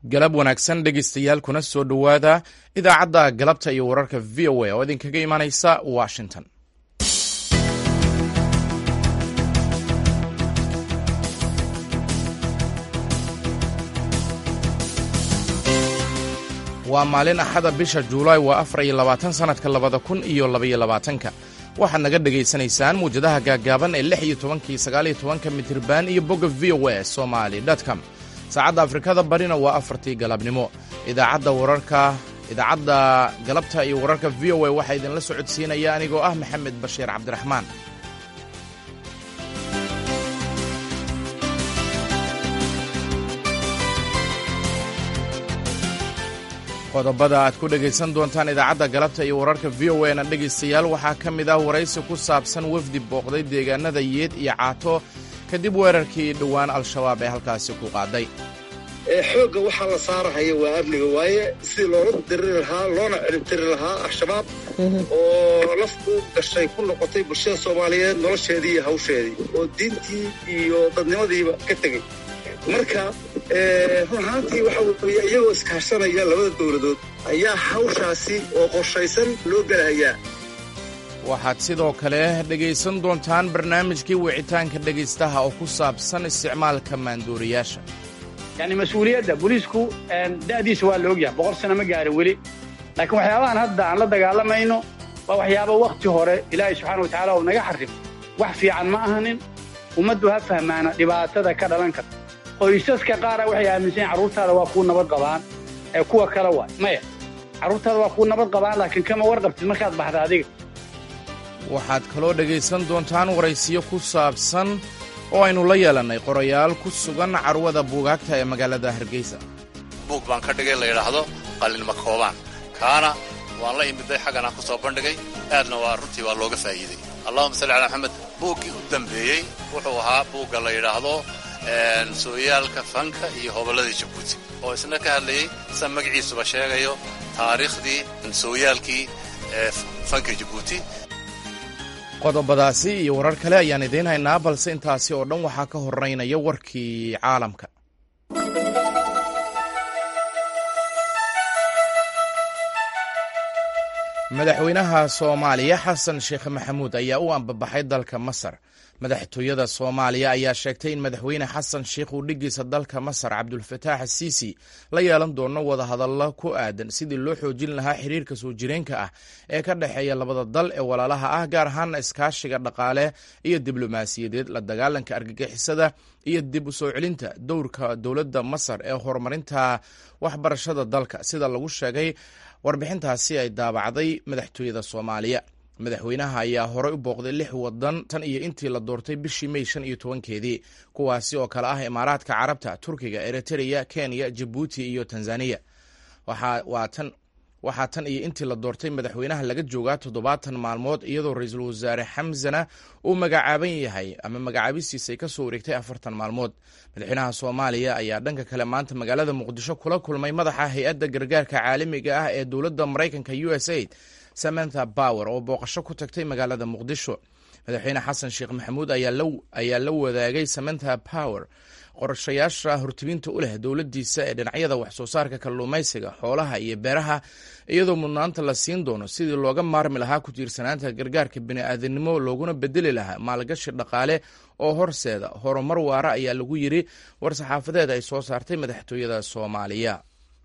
galab wanaagsan dhegaystayaal kuna soo dhowaada idaacadda galabta iyo wararka v o a oo idinkaga imanaysa washington waa maalin axada bisha juulaay waa afar iyo labaatan sannadka labada kun iyo labaiyo labaatanka waxaad naga dhegaysanaysaan muwjadaha gaaggaaban ee lix iyo tobankii sagaaliyo tobanka mitriban iyo bogga v o a somali com saacadda afrikada barina waa afartii galabnimo idaacadda wararka idaacadda galabta iyo wararka v o a waxaa idinla socodsiinaya anigoo ah maxamed bashiir cabdiraxmaan qodobada aad ku dhegaysan doontaan idaacadda galabta iyo wararka v o a na dhegaystayaal waxaa ka mid ah waraysi ku saabsan wafdi booqday deegaanada yeed iyo caato kadib weerarkii dhowaan al-shabaab ee halkaasi ku qaaday xoogga waxaa la saarahaya waa amniga waaye sidii loola diriri lahaa loona ciribtiri lahaa al-shabaab oo laf u gashay ku noqotay bulshada soomaaliyeed nolosheedii iyo hawsheedii oo diintii iyo dadnimadiiba ka tegey marka run ahaantii waxa weeye iyagoo iskaashanaya labada dowladood ayaa hawshaasi oo qorshaysan loo gelahayaa waxaad sidoo kale dhegaysan doontaan barnaamijkii wicitaanka dhegaystaha oo ku saabsan isticmaalka maanduuriyaasha yani mas-uuliyadda booliisku da'diisa waa la ogyahay boqol sano ma gaarin weli laakiin waxyaabahan hadda aan la dagaalamayno waa waxyaaba wakhti hore ilaahay subxaana wa tacaala uu naga xarrimo wax fiican ma ahanin ummaddu ha fahmaana dhibaatada ka dhalan karta qoysaska qaara waxay aaminsan yahin carruurtaada waa kuu nabad qabaan ee kuwa kale waay maya carruurtaada waa kuu nabad qabaan laakiin kama warqabtid markaad baxda adiga waxaad kaloo dhegaysan doontaan waraysiyo ku saabsan oo aynu la yeelannay qorayaal ku sugan carwada buugaagta ee magaalada hargeysa buug baan ka dhigay la yidhaahdo qallinma koobaan kaana waan la imiday xaggan aan ku soo bandhigay aadna waa runtii waa looga faa'iidey allahuma salli calaa maxamed buuggii u dambeeyey wuxuu ahaa buugga la yidhaahdo sooyaalka fanka iyo hobolladii jabuuti oo isna ka hadlayey sida magaciisuba sheegayo taariikhdii sooyaalkii ee fanka jabuuti qodobadaasi iyo warar kale ayaan idiin haynaa balse intaasi oo dhan waxaa ka horeynaya warkii caalamka madaxweynaha soomaaliya xasan sheekh maxamuud ayaa u ambabaxay dalka masar madaxtooyada soomaaliya ayaa sheegtay in madaxweyne xasan sheikh uu dhigiisa dalka masar cabdulfataax asiisi la yeelan doono wadahadallo ku aadan sidii loo xoojin lahaa xiriirka soo jireenka ah ee ka dhexeeya labada dal ee walaalaha ah gaar ahaana iskaashiga dhaqaale iyo diblomaasiyadeed la dagaalanka argagixisada iyo dib u soo celinta dowrka dowladda masar ee horumarinta waxbarashada dalka sida lagu sheegay warbixintaasi ay daabacday madaxtooyada soomaaliya madaxweynaha ayaa horey u booqday lix wadan tan iyo intii la doortay bishii mey shan iyo tobankeedii kuwaasi oo kale ah imaaraadka carabta turkiga eritreya kenya jabuuti iyo tanzaniya waxaa tan iyo intii la doortay madaxweynaha laga joogaa toddobaatan maalmood iyadoo ra-iisul wasaare xamsana uu magacaaban yahay ama magacaabistiisa ay ka soo wareegtay afartan maalmood madaxweynaha soomaaliya ayaa dhanka kale maanta magaalada muqdisho kula kulmay madaxa hay-adda gargaarka caalamiga ah ee dowladda maraykanka u s aid samantha bower oo booqasho ku tagtay magaalada muqdisho madaxweyne xasan sheekh maxamuud ayaa la wadaagay samantha power qorshayaasha hortibinta u leh dowladdiisa ee dhinacyada waxsoo saarka kalluumaysiga xoolaha iyo beeraha iyadoo mudnaanta la siin doono sidii looga maarmi lahaa ku tiirsanaanta gargaarka bini'aadanimo looguna bedeli lahaa maalgashi dhaqaale oo horseeda horumar waara ayaa lagu yiri war-saxaafadeed ay soo saartay madaxtooyada soomaaliya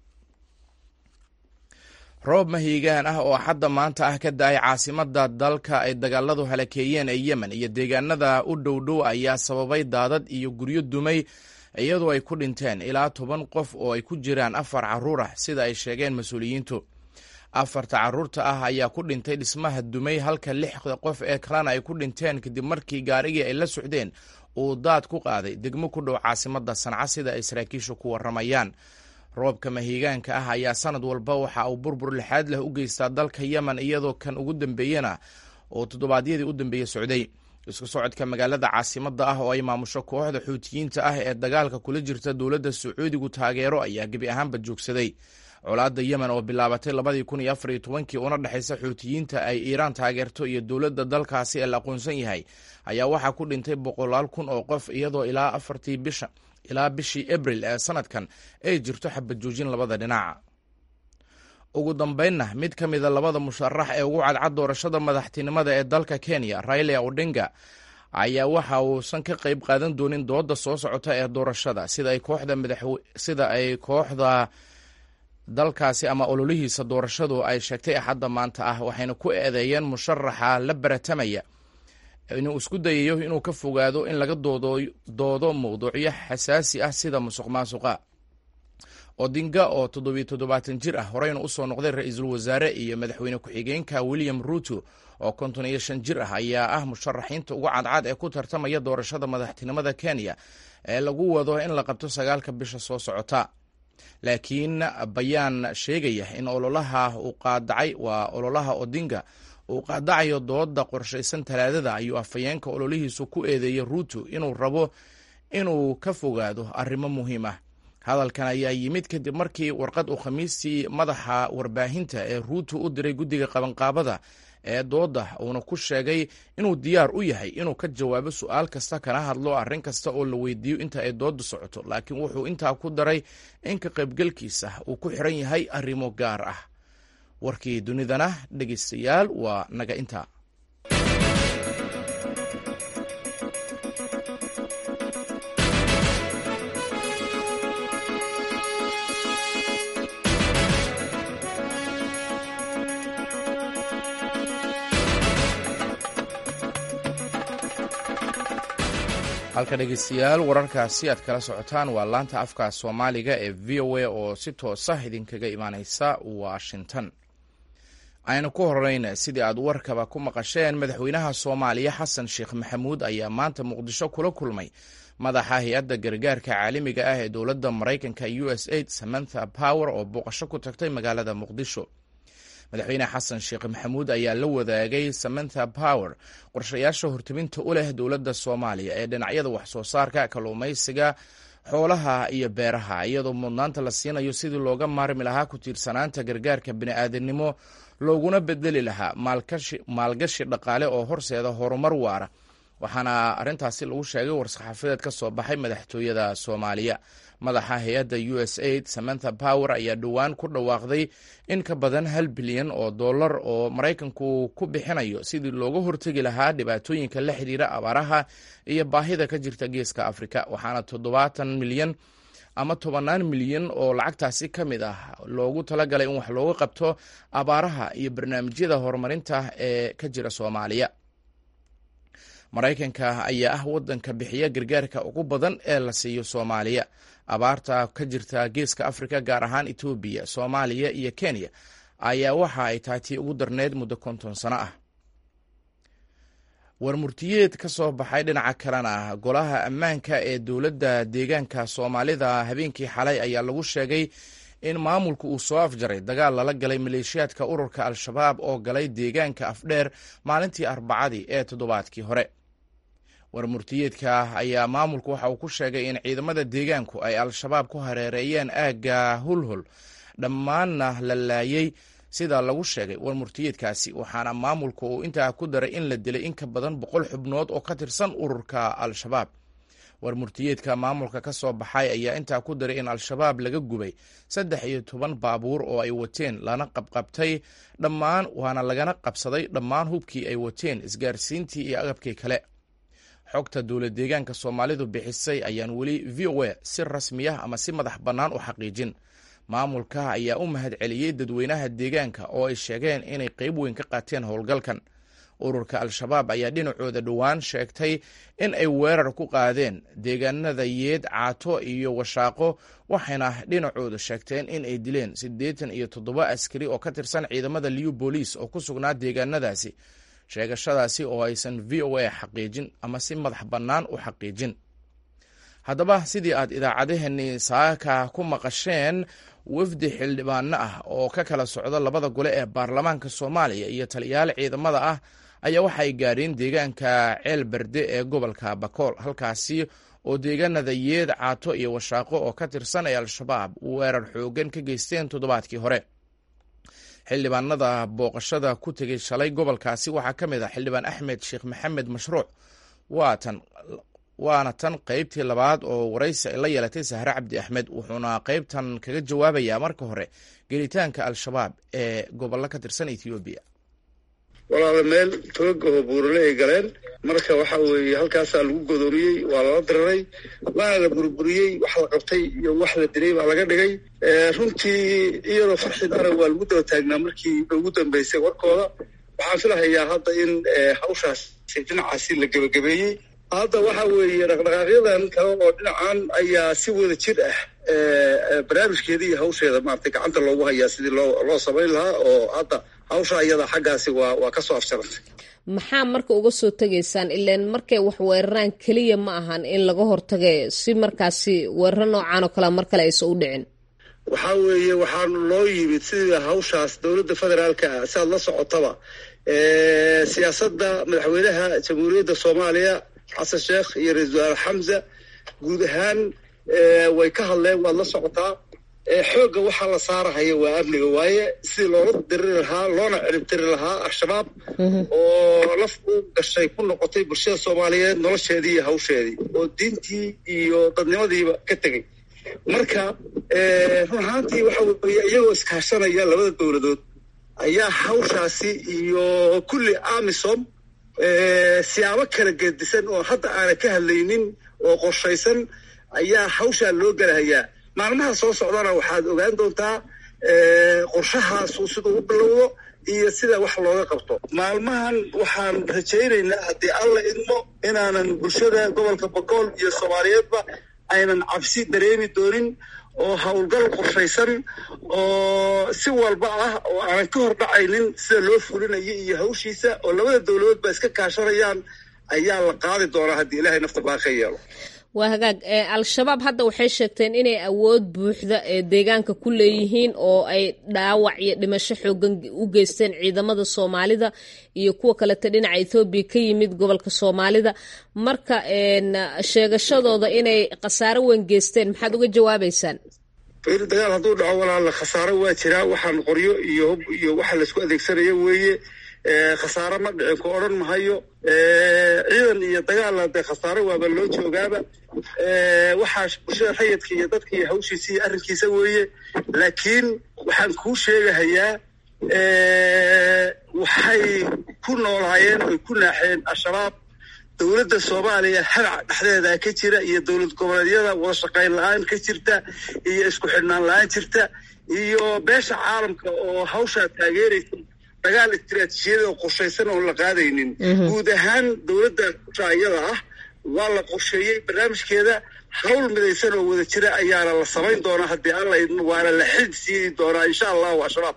roob mahiigaan ah oo xadda maanta ah ka da-ay caasimada dalka ay dagaaladu halakeeyeen ee yemen iyo deegaanada u dhowdhow ayaa sababay daadad iyo guryo dumay iyadoo ay ku dhinteen ilaa toban qof oo ay ku jiraan afar caruur ah sida ay sheegeen mas-uuliyiintu afarta caruurta ah ayaa ku dhintay dhismaha dumay halka lixda qof ee kalena ay ku dhinteen kadib markii gaarigii ay la socdeen uu daad ku qaaday degmo ku dhow caasimada sanca sida ay saraakiishu ku waramayaan roobka mahiigaanka ah ayaa sanad walba waxa uu burbur lixaad leh u geystaa dalka yemen iyadoo kan ugu dambeeyena oo toddobaadyadii u dambeeye socday isku socodka magaalada caasimada ah oo ay maamusho kooxda xuutiyiinta ah ee dagaalka kula jirta dowladda sacuudigu taageero ayaa gebi ahaanba joogsaday colaadda yemen oo bilaabatay labadii kun iyo afar iyo tobankii una dhexaysa xuutiyiinta ay iiraan taageerto iyo dowladda dalkaasi ee la aqoonsan yahay ayaa waxaa ku dhintay boqolaal kun oo qof iyadoo ilaa afartii bisha ilaa bishii abril ee sanadkan ay jirto xabad joojin labada dhinac ugu dambeynna mid ka mida labada musharax ee ugu cadcad doorashada madaxtinimada ee dalka kenya raila odinga ayaa waxa uusan ka qayb qaadan doonin dooda soo socota ee doorashada sida ay kooxda sida ay kooxda dalkaasi ama ololihiisa doorashadu ay sheegtay axadda maanta ah waxayna ku eedeeyeen musharaxa la baratamaya inuu isku dayayo inuu ka fogaado in laga doodo mawduucyo xasaasi ah sida musuq maasuqa odinga oo toddobiyo toddobaatan jir ah horeyna usoo noqday ra-iisul wasaare iyo madaxweyne ku-xigeenka william ruuto oo konton iyo shan jir ah ayaa ah musharaxiinta ugu cadcad ee ku tartamaya doorashada madaxtinimada kenya ee lagu wado in la qabto sagaalka bisha soo socota laakiin bayaan sheegaya in ololaha uu qaadacay waa ololaha odinga uu qaadacayo dooda qorshaysan talaadada ayuu afhayeenka ololihiisu ku eedeeyey ruuto inuu rabo inuu ka fogaado arrimo muhiim ah hadalkan ayaa yimid kadib markii warqad uu khamiistii madaxa warbaahinta ee ruuto u diray guddiga qabanqaabada ee dooda uuna ku sheegay inuu diyaar u yahay inuu ka jawaabo su-aal kasta kana hadlo arrin kasta oo la weydiiyo inta ay dooda socoto laakiin wuxuu intaa ku daray in ka qaybgelkiisa uu ku xiran yahay arrimo gaar ah warkii dunidana dhegeystayaal waa naga intaa halka dhegeystayaal wararkaasi aad kala socotaan waa laanta afka soomaaliga ee v o a oo si toosa idinkaga imaaneysa washington aynu ku horeyn sidii aad warkaba ku maqasheen madaxweynaha soomaaliya xasan sheekh maxamuud ayaa maanta muqdisho kula kulmay madaxa hay-adda gargaarka caalamiga ah ee dowladda maraykanka u s aid samantha power oo booqasho ku tagtay magaalada muqdisho madaxweyne xasan sheekh maxamuud ayaa la wadaagay samantha power qorshayaasha hortebinta u leh dowladda soomaaliya ee dhinacyada waxsoo saarka kalluumaysiga xoolaha iyo beeraha iyadoo mudnaanta la siinayo sidii looga maarmi lahaa ku tiirsanaanta gargaarka bini'aadanimo looguna bedeli lahaa maalgashi dhaqaale oo horseeda horumar waara waxaana arrintaasi lagu sheegay war-saxaafadeed ka soo baxay madaxtooyada soomaaliya madaxa hay-adda u s aid samantha power ayaa dhowaan ku dhawaaqday in ka badan hal bilyan oo dollar oo maraykanku ku bixinayo sidii looga hortegi lahaa dhibaatooyinka la xidhiira abaaraha iyo baahida ka jirta geeska afrika waxaana toddobaatan milyan ama tobannaan milyan oo lacagtaasi ka mid ah loogu talagalay in wax looga qabto abaaraha iyo barnaamijyada horumarinta ee ka jira soomaaliya maraykanka ayaa ah wadanka bixiya gargaarka ugu badan ee la siiyo soomaaliya abaarta ka jirta geeska afrika gaar ahaan etoobiya soomaaliya iyo kenya ayaa waxa ay tahay tii ugu darneyd muddo konton sano ah warmurtiyeed ka soo baxay dhinaca kalena golaha ammaanka ee dowladda deegaanka soomaalida habeenkii xalay ayaa lagu sheegay in maamulku uu soo afjaray dagaal lala galay maleeshiyaadka ururka al-shabaab oo galay deegaanka afdheer maalintii arbacadii ee toddobaadkii hore warmurtiyeedka ayaa maamulku waxa uu ku sheegay in ciidamada deegaanku ay al-shabaab ku hareereeyeen aagga hulhul dhammaanna la laayey sida lagu sheegay warmurtiyeedkaasi waxaana maamulku uu intaa ku daray in la dilay in ka badan boqol xubnood oo ka tirsan ururka al-shabaab warmurtiyeedka maamulka ka soo baxay ayaa intaa ku daray in al-shabaab laga gubay saddex iyo toban baabuur oo ay wateen lana qabqabtay dhammaan waana lagana qabsaday dhammaan hubkii ay wateen isgaarsiintii iyo agabkii kale xogta dowlad deegaanka soomaalidu bixisay ayaan weli v o a si rasmiyah ama si madax bannaan u xaqiijin maamulka ayaa u mahad celiyey dadweynaha deegaanka oo ay sheegeen inay qeyb weyn ka qaateen howlgalkan ururka al-shabaab ayaa dhinacooda dhowaan sheegtay in ay weerar ku qaadeen deegaanada yeed caato iyo washaaqo waxayna dhinacooda sheegteen in ay dileen siddeetan iyo toddoba askari oo ka tirsan ciidamada liu booliis oo ku sugnaa deegaanadaasi sheegashadaasi oo aysan v o a xaqiijin ama si madax bannaan u xaqiijin haddaba sidii aad idaacadaheenii saaka ku maqasheen wafdi xildhibaano ah oo ka kala socda labada gole ee baarlamaanka soomaaliya iyo taliyaal ciidamada ah ayaa waxay gaadheen deegaanka ceel berde ee gobolka bakool halkaasi oo deegaanada yeed caato iyo washaaqo oo ka tirsan ee al-shabaab weerar xoogan ka geysteen toddobaadkii hore xildhibaanada booqashada ku tegey shalay gobolkaasi waxaa ka mid ah xildhibaan axmed sheekh maxamed mashruuc waatan waana tan qeybtii labaad oo waraysi ay la yeelatay sahre cabdi axmed wuxuuna qeybtan kaga jawaabayaa marka hore gelitaanka al-shabaab ee gobollo ka tirsan ethoobiya walaala meel toogahoo buurale ay galeen marka waxa weeye halkaasaa lagu godoomiyey waa lala diraray waana la burburiyey wax la qabtay iyo wax la dilay baa laga dhigay runtii iyadoo farxid arag waa lagu daba taagnaa markii ugu dambeysay warkooda waxaan filahayaa hadda in hawshaasi dhinacaasi la gebagabeeyey hadda waxa weeye dhaqdhaqaaqyadan kale oo dhinacan ayaa si wada jir ah barnaamijkeeda iyo hawsheeda maaragtay gacanta loogu hayaa sidii loo loo samayn lahaa oo hadda hawsha iyada xaggaasi waa waa kasoo afjarantay maxaa marka uga soo tegaysaan ilaan markay wax weeraraan keliya ma ahan in laga hortagay si markaasi weeraro noocan oo kalea mar kale aysan u dhicin waxaa weeye waxaanu loo yimid sidii hawshaas dowladda federaalka ah si aad la socotaba siyaasadda madaxweynaha jamhuuriyadda soomaaliya xasan sheekh iyo ra-isul wasaare xamza guud ahaan way ka hadleen waad la socotaa xoogga waxaa la saarahaya waa amniga waaye sidii loola diriri lahaa loona ciribtiri lahaa al-shabaab oo laf u gashay ku noqotay bulshada soomaaliyeed nolosheedii iyo hawsheedii oo diintii iyo dadnimadiiba ka tegey marka run ahaantii waxa weeye iyagoo iskaashanaya labada dowladood ayaa hawshaasi iyo kulli amisom siyaabo kala gedisan oo hadda aanan ka hadlaynin oo qorshaysan ayaa hawshaa loo galahayaa maalmaha soo socdana waxaad ogaan doontaa qorshahaasu siduu u bilowdo iyo sida wax looga qabto maalmahan waxaan rajaynaynaa haddii alla idmo inaanan bulshada gobolka bogool iyo soomaaliyeedba aynan cabsi dareemi doonin oo howlgal qorshaysan oo si walba ah oo aanan ka hor dhacaynin sida loo fulinayo iyo hawshiisa oo labada dowladood ba iska kaashanayaan ayaa la qaadi doonaa haddii ilaahay nafta baaqi yeelo waa hagaag al-shabaab hadda waxay sheegteen inay awood buuxda ee deegaanka ku leeyihiin oo ay dhaawac iyo dhimasho xoogan u geysteen ciidamada soomaalida iyo kuwa kaleta dhinaca ethoobiya ka yimid gobolka soomaalida marka sheegashadooda inay khasaaro weyn geysteen maxaad uga jawaabaysaan fayri dagaal hadduu dhaco walaala khasaaro waa jiraa waxaan qoryo iyo hub iyo waxa laisku adeegsanayo weeye khasaaro ma dhicin ku odhan mahayo ciidan iyo dagaalla dee khasaaro waaba loo joogaaba waxaa bulshada rayidka iyo dadka iyo hawshiisa iyo arrinkiisa weeye laakiin waxaan kuu sheegahayaa waxay ku noolaayeen oy ku naaxeen al-shabaab dowladda soomaaliya hadac dhexdeeda ka jira iyo dowlad goboleedyada wada shaqayn la-aan ka jirta iyo isku xidhnaan la-aan jirta iyo beesha caalamka oo hawshaa taageeraysa dagaal istiraatiijiyada oo qorshaysan oon la qaadaynin guud ahaan dowladda iyada ah waa la qorsheeyey barnaamijkeeda hawl midaysan oo wada jira ayaana la samayn doonaa haddii alla idmo waana la xid siini doonaa insha allahu al-shabaab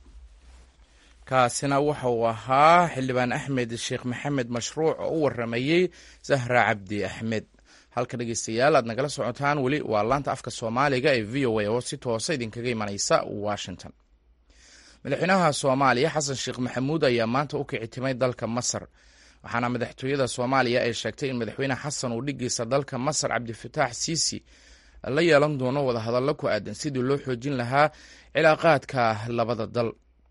kaasina waxa uu ahaa xildhibaan axmed sheekh maxamed mashruuc oo u waramayey zahra cabdi axmed halka dhegeystayaal aad nagala socotaan weli waa laanta afka soomaaliga ee v o a oo si toosa idinkaga imanaysa washington madaxweynaha soomaaliya xasan sheekh maxamuud ayaa maanta u kicitimay dalka masar waxaana madaxtooyada soomaaliya ay sheegtay in madaxweyne xasan uu dhigiisa dalka masar cabdifataax siisi la yeelan doono wadahadallo ku aadan sidii loo xoojin lahaa cilaaqaadka labada dal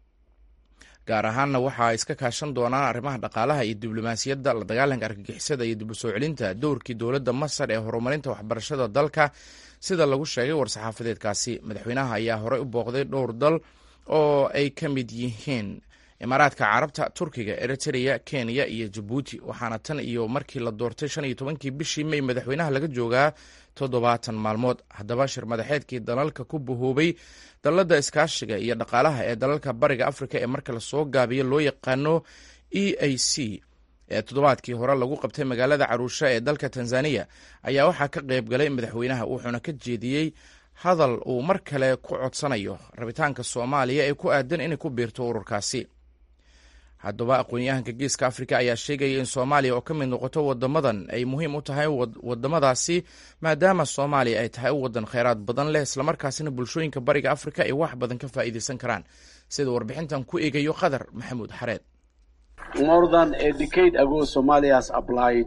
gaar ahaanna waxa ay iska kaashan doonaan arrimaha dhaqaalaha iyo diblomaasiyadda la dagaalanka argagixisada iyo dib u soo celinta dowrkii dowladda masar ee horumarinta waxbarashada dalka sida lagu sheegay war-saxaafadeedkaasi madaxweynaha ayaa horey u booqday dhowr dal oo ay ka mid yihiin imaaraadka carabta turkiga eritrea kenya iyo jabuuti waxaana tan iyo markii la doortay shan iyo tobankii bishii may madaxweynaha laga joogaa toddobaatan maalmood haddaba shir madaxeedkii dalalka ku bahoobay dalladda iskaashiga iyo dhaqaalaha ee dalalka bariga afrika ee marka lasoo gaabiyo loo yaqaano e a c ee toddobaadkii hore lagu qabtay magaalada caruusha ee dalka tanzaniya ayaa waxaa ka qayb galay madaxweynaha wuxuuna ka jeediyey hadal uu mar kale ku codsanayo rabitaanka soomaaliya ee ku aadan inay ku biirto ururkaasi haddaba aqoon-yahanka geeska afrika ayaa sheegaya in soomaaliya oo ka mid noqoto wadamadan ay muhiim u tahay wadamadaasi maadaama soomaaliya ay tahay wadan kheyraad badan leh islamarkaasina bulshooyinka bariga afrika ay wax badan ka faa'iideysan karaan sida warbixintan ku eegayo qadar maxamuud xareed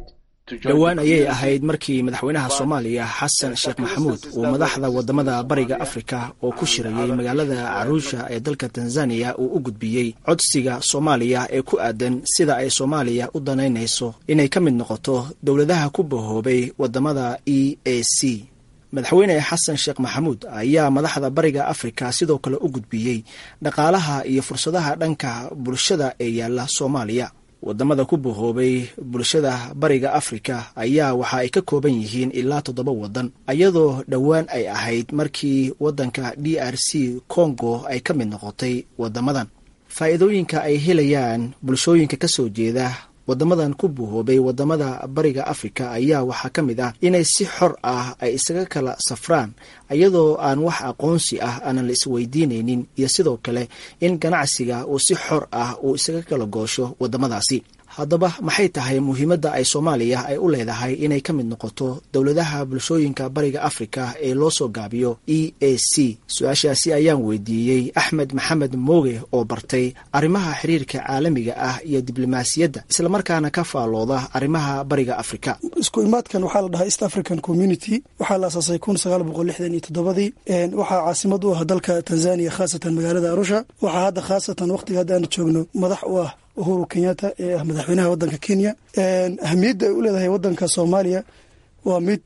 dhowaan ayay ahayd markii madaxweynaha soomaaliya xasan sheekh maxamuud uu madaxda wadamada bariga afrika oo ku shirayay magaalada caruusha ee dalka tanzaniya uu u gudbiyey codsiga soomaaliya ee ku aadan sida ay soomaaliya u danaynayso inay ka mid noqoto dowladaha ku bahoobay wadamada e a c madaxweyne xasan sheekh maxamuud ayaa madaxda bariga afrika sidoo kale u gudbiyey dhaqaalaha iyo fursadaha dhanka bulshada ee yaalla soomaaliya wadamada ku bahoobay bulshada bariga afrika ayaa waxa ay ka kooban yihiin ilaa toddoba waddan iyadoo dhowaan ay ahayd markii waddanka d r c congo ay ka mid noqotay wadamadan faa'iidooyinka ay helayaan bulshooyinka ka soo jeeda wadamadan ku buhoobay wadamada bariga afrika ayaa waxaa ka mid ah inay si xor ah ay isaga kala safraan iyadoo aan wax aqoonsi ah aanan la isweydiinaynin iyo sidoo kale in ganacsiga uu si xor ah uu isaga kala goosho wadamadaasi haddaba maxay tahay muhiimadda ay soomaaliya ay u leedahay inay ka mid noqoto dowladaha bulshooyinka bariga afrika ee loo soo gaabiyo e a c su-aashaasi ayaan weydiiyey axmed maxamed mooge oo bartay arrimaha xiriirka caalamiga ah iyo diblomaasiyadda islamarkaana ka faalooda arrimaha bariga afrika isku imaadkan waxaa la dhahaa east african community waxaa la asaasay kun sagaal boqol lixdan iyo toddobadii waxaa caasimad u ah dalka tanzania khaasatan magaalada arusha waxaa hadda khaasatan waqtiga hadda aanu joogno madax u ah uhuru kenyatta ee ah madaxweynaha waddanka kenya ahamiyadda ay u leedahay waddanka soomaaliya waa mid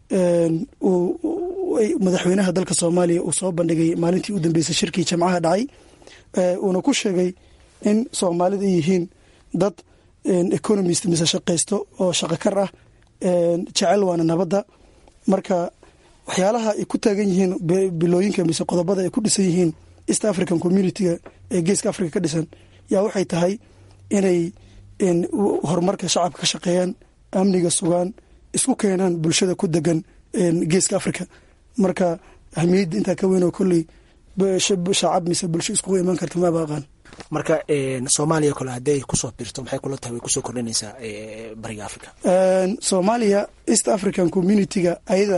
madaxweynaha dalka soomaaliya uu soo bandhigay maalintii u dambeysay shirkii jamcaha dhacay uuna ku sheegay in soomaalida ay yihiin dad economist mise shaqaysto oo shaqakar ah jecel waana nabadda marka waxyaalaha ay ku taagan yihiin bilooyinka mise qodobada ay ku dhisan yihiin east african community-ga ee geeska africa ka dhisan yaa waxay tahay inay horumarka shacabka ka shaqeeyaan amniga sugaan isku keenaan bulshada ku degan geeska africa marka ahmiyadda intaa ka weyn oo kolley shacab mise bulsho iskugu imaan karta maaba aqaan marka soomaaliya kole hadday kusoo birto maxay kula tahay way kusoo kordhinaysaa bariga africa soomaaliya east african community-ga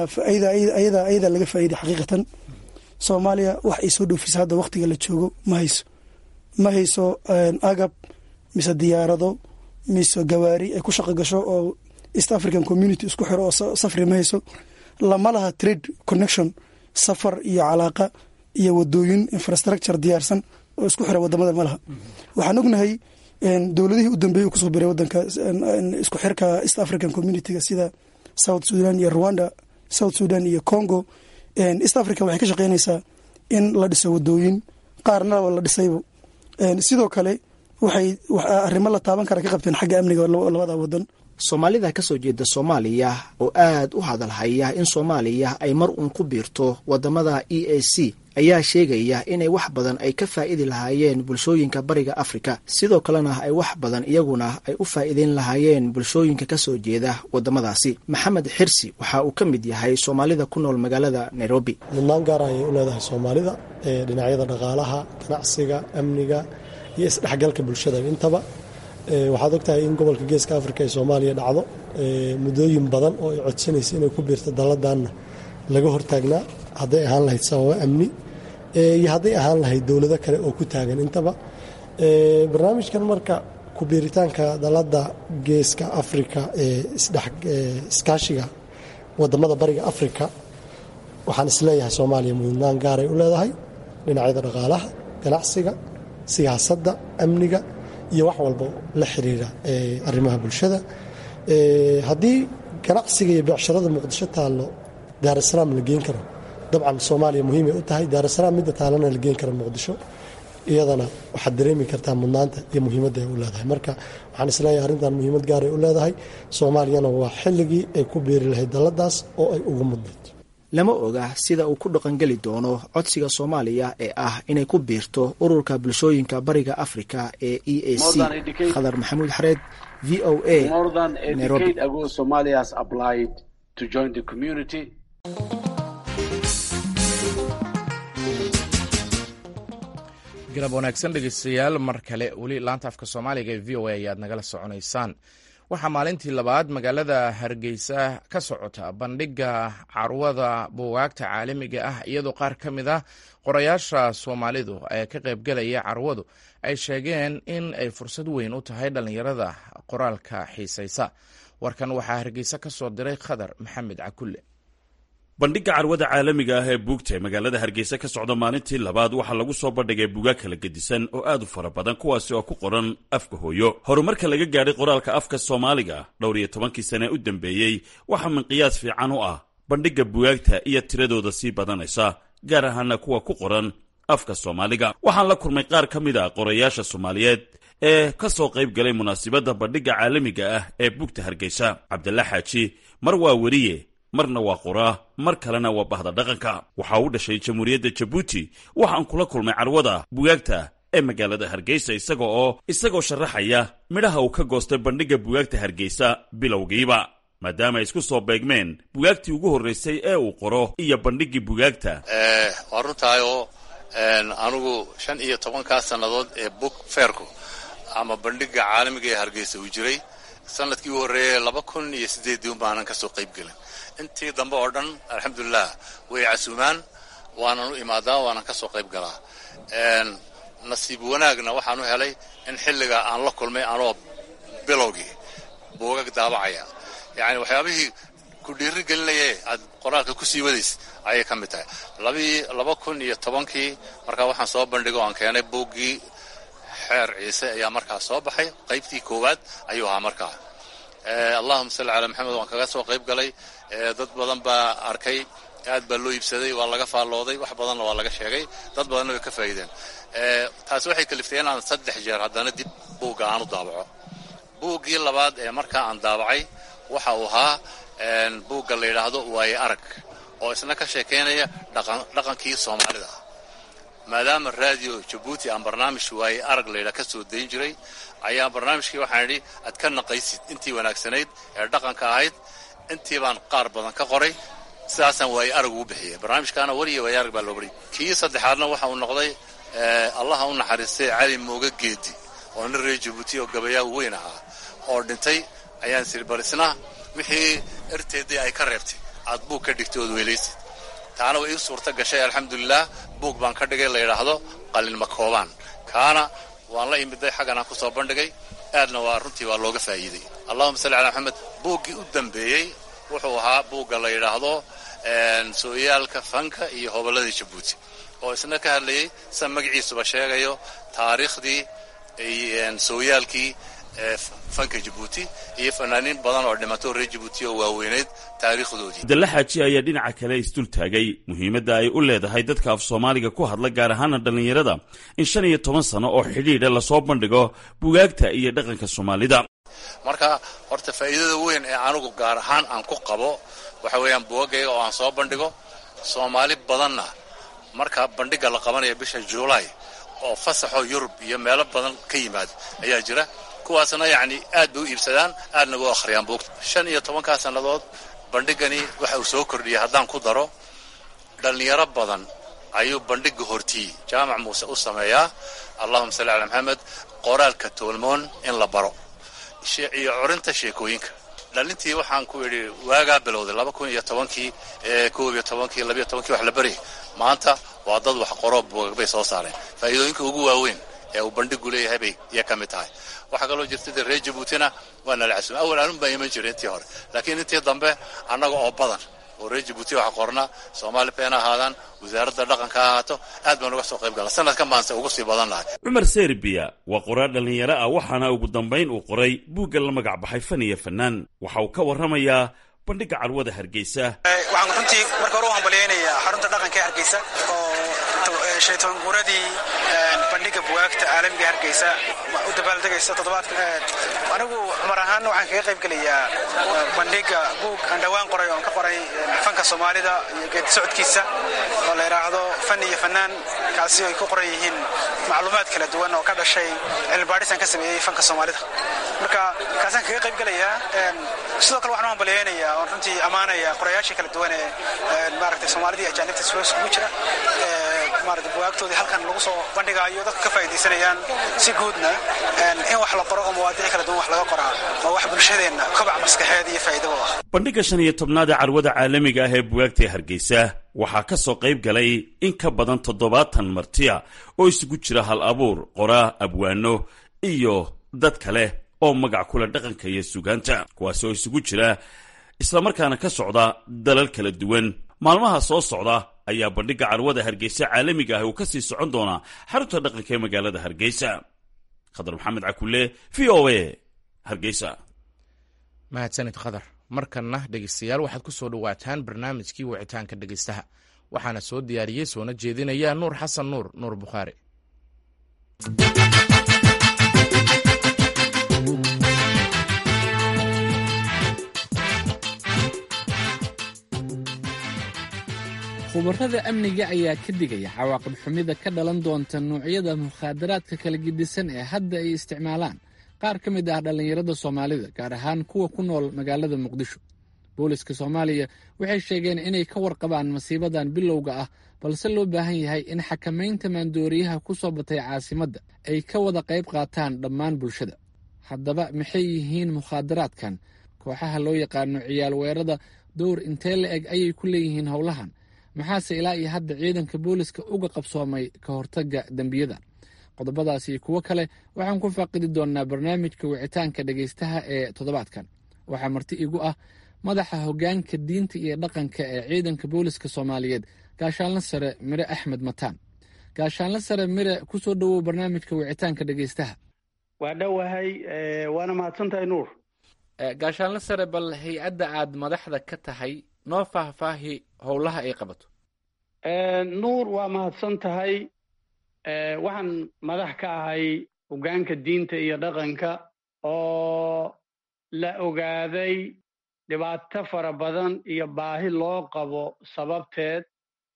ayada ayadaa laga faa'iiday xaqiiqatan soomaaliya wax ay soo dhoofisa hadda waqtiga la joogo ma hayso ma hayso agab mise diyaarado mise gawaari ay ku shaqo gasho oo east african community isku xiro oo safri ma hayso lama laha trade connection safar iyo calaaqa iyo wadooyin infrastructure diyaarsan oo isku xira wadamada ma laha waxaan ognahay dowladihii u dambeeyey kusoo biray wadanka isku xirka east african community-ga sida south sudan iyo rwanda south sudan iyo congo east africa waxay ka shaqeynaysaa in la dhiso wadooyin qaarna la dhisaybo sidoo kale waxay arrimo la taaban kara ka qabteen xagga amniga labada wadan soomaalida ka soo jeeda soomaaliya oo aad u hadalhaya in soomaaliya ay mar uun ku biirto wadamada e a c ayaa sheegaya inay wax badan ay ka faa'iidi lahaayeen bulshooyinka bariga afrika sidoo kalena ay wax badan iyaguna ay u faa'iideyn lahaayeen bulshooyinka ka soo jeeda wadamadaasi maxamed xirsi waxa uu ka mid yahay soomaalida ku nool magaalada nairobi mudnaan gaar ayay u leedahay soomaalida ee dhinacyada dhaqaalaha ganacsiga amniga iyo isdhexgalka bulshada intaba waxaad ogtahay in gobolka geeska afrika ee soomaaliya dhacdo muddooyin badan oo ay codsanaysa inay ku biirto dalladanna laga hortaagnaa hadday ahaan lahayd sababo amni iyo hadday ahaan lahayd dowlado kale oo ku taagan intaba barnaamijkan marka kubiiritaanka dalladda geeska afrika ee iskaashiga wadamada bariga afrika waxaan isleeyahay soomaaliya mudnaan gaaray u leedahay dhinacyada dhaqaalaha ganacsiga siyaasadda amniga iyo wax walba la xiriira arrimaha bulshada haddii ganacsiga iyo beecsharada muqdisho taallo daarasalaam la geen karo dabcan soomaaliya muhiimay u tahay daarasalaam midda taalana la geen karo muqdisho iyadana waxaad dareemi kartaa mudnaanta iyo muhiimadda ay u leedahay marka waxaan isleeyahay arrintan muhiimad gaaray u leedahay soomaaliyana waa xilligii ay ku beeri lahayd dalladaas oo ay ugu mudnayd lama oga sida uu ku dhaqangeli doono codsiga soomaaliya ee ah inay ku biirto ururka bulshooyinka bariga afrika ee e a c khadar maxamuud xareed v o a nairobi galab wanaagsan dhegeystayaal mar kale weli laanta afka soomaaliga ee v o a ayaad nagala soconaysaan waxaa maalintii labaad magaalada hargeysa ka socota bandhiga carwada buugaagta caalamiga ah iyadoo qaar ka mid ah qorayaasha soomaalidu ee ka qaybgelaya carwadu ay sheegeen in ay fursad weyn u tahay dhallinyarada qoraalka xiisaysa warkan waxaa hargeysa ka soo diray khadar maxamed cakulle bandhigga carwada caalamiga ah ee buugta ee magaalada hargeysa ka socda maalintii labaad waxaa lagu soo bandhigay buugaag kala gedisan oo aad u fara badan kuwaasi oo ku qoran afka hooyo horumarka laga gaadhay qoraalka afka soomaaliga dhowr iyo tobankii sane u dambeeyey waxaa minqiyaas fiican u ah bandhigga bugaagta iyo tiradooda sii badanaysa gaar ahaana kuwa ku qoran afka soomaaliga waxaan la kulmay qaar ka mid a qorayaasha soomaaliyeed ee ka soo qayb galay munaasibadda bandhigga caalamiga ah ee buugta hargeysa cabdalla xaaji mar waa weriye marna waa qoraa mar kalena waa bahda dhaqanka waxaa u dhashay jamhuuriyadda jabuuti waxaan kula kulmay carwada bugaagta ee magaalada hargeysa isaga oo isagoo sharaxaya midhaha uu ka goostay bandhigga bugaagta hargeysa bilowgiiba maadaama ay isku soo beegmeen bugaagtii ugu horraysay ee uu qoro iyo bandhiggii bugaagta waa runtaayoo anigu shan iyo tobankaa sannadood ee book fairku ama bandhigga caalamiga ee hargeysa uu jiray sanadkii u horreeyay laba kun iyo siddeeddii un baanan ka soo qayb gelin intii dambe oo dhan alxamdulilah way casuumaan waanan u imaadaa waanan ka soo qayb galaa nasiib wanaagna waxaan u helay in xilliga aan la kulmay anoo bilowgii buugag daabacaya yacni waxyaabihii ku dhiiri gelinaye aad qoraalka ku sii wadays ayay ka mid tahay labii laba kun iyo tobankii markaa waxaan soo bandhigo aan keenay buuggii xeer ciise ayaa markaa soo baxay qaybtii koowaad ayuu ahaa markaa allahuma salli calaa maxamed waan kaga soo qayb galay dad badan baa arkay aad baa loo iibsaday waa laga faallooday wax badanna waa laga sheegay dad badanna way ka faa'iideen taasi waxay kaliftay inaan saddex jeer haddana dib buugga aan u daabaco buuggii labaad ee markaa aan daabacay waxa uu ahaa buugga la yidhaahdo waaye arag oo isna ka sheekaynaya dhaqankii soomaalida maadaama raadiyo jabuuti aan barnaamij waaye arag laydhaa ka soo dayn jiray ayaa barnaamijkii waxaan idhi aad ka naqaysid intii wanaagsanayd ee dhaqanka ahayd intii baan qaar badan ka qoray sidaasaan waaye arag ugu bixiyay barnaamijkaana weliya waaye arag baa loo bariyay kii saddexaadna waxa uu noqday allaha u naxariistay cali mooga geedi oo nin reer jabuuti oo gabayaa weyn ahaa oo dhintay ayaan siri balisna wixii erteedii ay ka reebtay aad buug ka dhigtay ood weelaysid taana way ii suurta gashay alxamdulilah buug baan ka dhigay la yidhaahdo qalinma koobaan kaana waan la imiday xaggan aan ku soo bandhigay aadna waa runtii waa looga faa'iiday allahuma salli calaa maxamed buuggii u dambeeyey wuxuu ahaa buugga la yidhaahdo sooyaalka fanka iyo hobolladii jabuuti oo isna ka hadlayay sida magaciisuba sheegayo taariikhdii sooyaalkii fanka jabuuti iyo fanaaniin badan oo dhimato reer jabuuti oo waaweyneyd taariikhdoodii abdalla xaaji ayaa dhinaca kale isdul taagay muhiimadda ay u leedahay dadka af soomaaliga ku hadla gaar ahaana dhallinyarada in shan iyo toban sano oo xidhiidha lasoo bandhigo bugaagta iyo dhaqanka soomaalida marka horta faa'iidada weyn ee anigu gaar ahaan aan ku qabo waxa weeyaan buugagayga oo aan soo bandhigo soomaali badanna marka bandhigga la qabanayo bisha juulaay oo fasaxoo yurub iyo meelo badan ka yimaado ayaa jira kuwaasna yacni aad bay u iibsadaan aadna u akhriyaan buugta shan iyo tobankaa sannadood bandhiggani waxa uu soo kordhiyay haddaan ku daro dhallinyaro badan ayuu bandhigga hortiyi jaamac muuse u sameeyaa allahuma salli calaa maxamed qoraalka toolmoon in la baro iyo curinta sheekooyinka dhalintii waxaan ku idhi waagaa bilowday laba kun iyo tobankii koob iyo tobankii labiyo tobankii wax la baryay maanta waa dad wax qoroo buugag bay soo saareen faa'iidooyinka ugu waaweyn ee uu bandhigu leeyahay bay iya ka mid tahay waxaa kaloo jirta dee reer jabuutina waa nala casuumay awal anun baa iman jiray intii hore laakiin intii dambe annaga oo badan oo reer jabuuti wax qorna soomaali been ha ahaadaan wasaaradda dhaqanka ha ahaato aad baan uga soo qayb gala sanadkan baanse ugu sii badannahay cumar serbiya waa qoraar dhallinyaro ah waxaana ugu dambayn uu qoray buugga la magac baxay fan iyo fanaan waxa uu ka warramayaa bandhigga carwada hargeysa waxaan runtii marka hore u hambalyaynayaa xarunta dhaqanka ee hargeysa oo shaytoon guuradii bandhigga bugaagta caalamiga hargeysa u dabaaldegaysa toddobaadka anigu cumar ahaan waxaan kaga qayb gelayaa bandhigga buug aan dhowaan qoray oon ka qoray fanka soomaalida iyo geedi socodkiisa oo la yidhaahdo fan iyo fanaan kaasi ay ku qoran yihiin macluumaad kala duwan oo ka dhashay cilmibaadhisaan ka sameeyey fanka soomaalida marka kaasaan kaga qayb gelayaa sidoo kale waxaan u hambalyaynayaa oon runtii ammaanaya qorayaashii kala duwan ee maaragtay soomaalida iyo ajaanibta iskugu jira maaragtay bugaagtoodii halkan lagu soo bandhigaayo dadka ka faa'iidaysanayaan si guudna in wax la qoro oo mawaadiic kala duwan wax laga qoraa waa wax bulshadeenna kobac maskaxeed iyo faa'iidaba ah bandhigga shan iyo tobnaad ee carwada caalamiga ah ee bugaagta ee hargeysa waxaa ka soo qayb galay in ka badan toddobaatan martiya oo isugu jira hal abuur qoraa abwaano iyo dad kale oo magac kule dhaqanka iyo sugaanta kuwaasi oo isugu jira islamarkaana ka socda dalal kala duwan maalmaha soo socda ayaa bandhigga carwada hargeysa caalamiga ah uu ka sii socon doonaa xarunta dhaqanka ee magaalada hargeysa khadar maxamed cakule v o a hargeysa mahadsanid khadar markanna dhegeystayaal waxaad ku soo dhowaataan barnaamijkii wicitaanka dhegeystaha waxaana soo diyaariyey soona jeedinaya nuur xasan nuur nuur bukhaari khubarada amniga ayaa ka digaya cawaaqib xumida ka dhalan doonta nuucyada mukhaadaraadka kala gedisan ee hadda ay isticmaalaan qaar ka mid ah dhallinyarada soomaalida gaar ahaan kuwa ku nool magaalada muqdisho booliska soomaaliya waxay sheegeen inay ka warqabaan masiibadan bilowga ah balse loo baahan yahay in xakamaynta maandooriyaha ku soo batay caasimadda ay ka wada qayb qaataan dhammaan bulshada haddaba maxay yihiin mukhaadaraadkan kooxaha loo yaqaano ciyaal weerada dowr intee la eg ayay ku leeyihiin howlahan maxaase ilaa iyo hadda ciidanka booliska uga qabsoomay ka hortagga dembiyada qodobadaas iyo kuwo kale waxaan ku faaqidi doonnaa barnaamijka wicitaanka dhegaystaha ee toddobaadkan waxaa marti igu ah madaxa hoggaanka diinta iyo dhaqanka ee ciidanka booliska soomaaliyeed gaashaanla sare mire axmed mataan gaashaanla sare mire ku soo dhowow barnaamijka wicitaanka dhegaystaha waa dhowahay waana mahadsantahay nuur gaashaanla sare bal hay-adda aad madaxda ka tahay noo faahfaahi howlaha ay qabato nuur waa mahadsan tahay waxaan madax ka ahay hoggaanka diinta iyo dhaqanka oo la ogaaday dhibaato fara badan iyo baahi loo qabo sababteed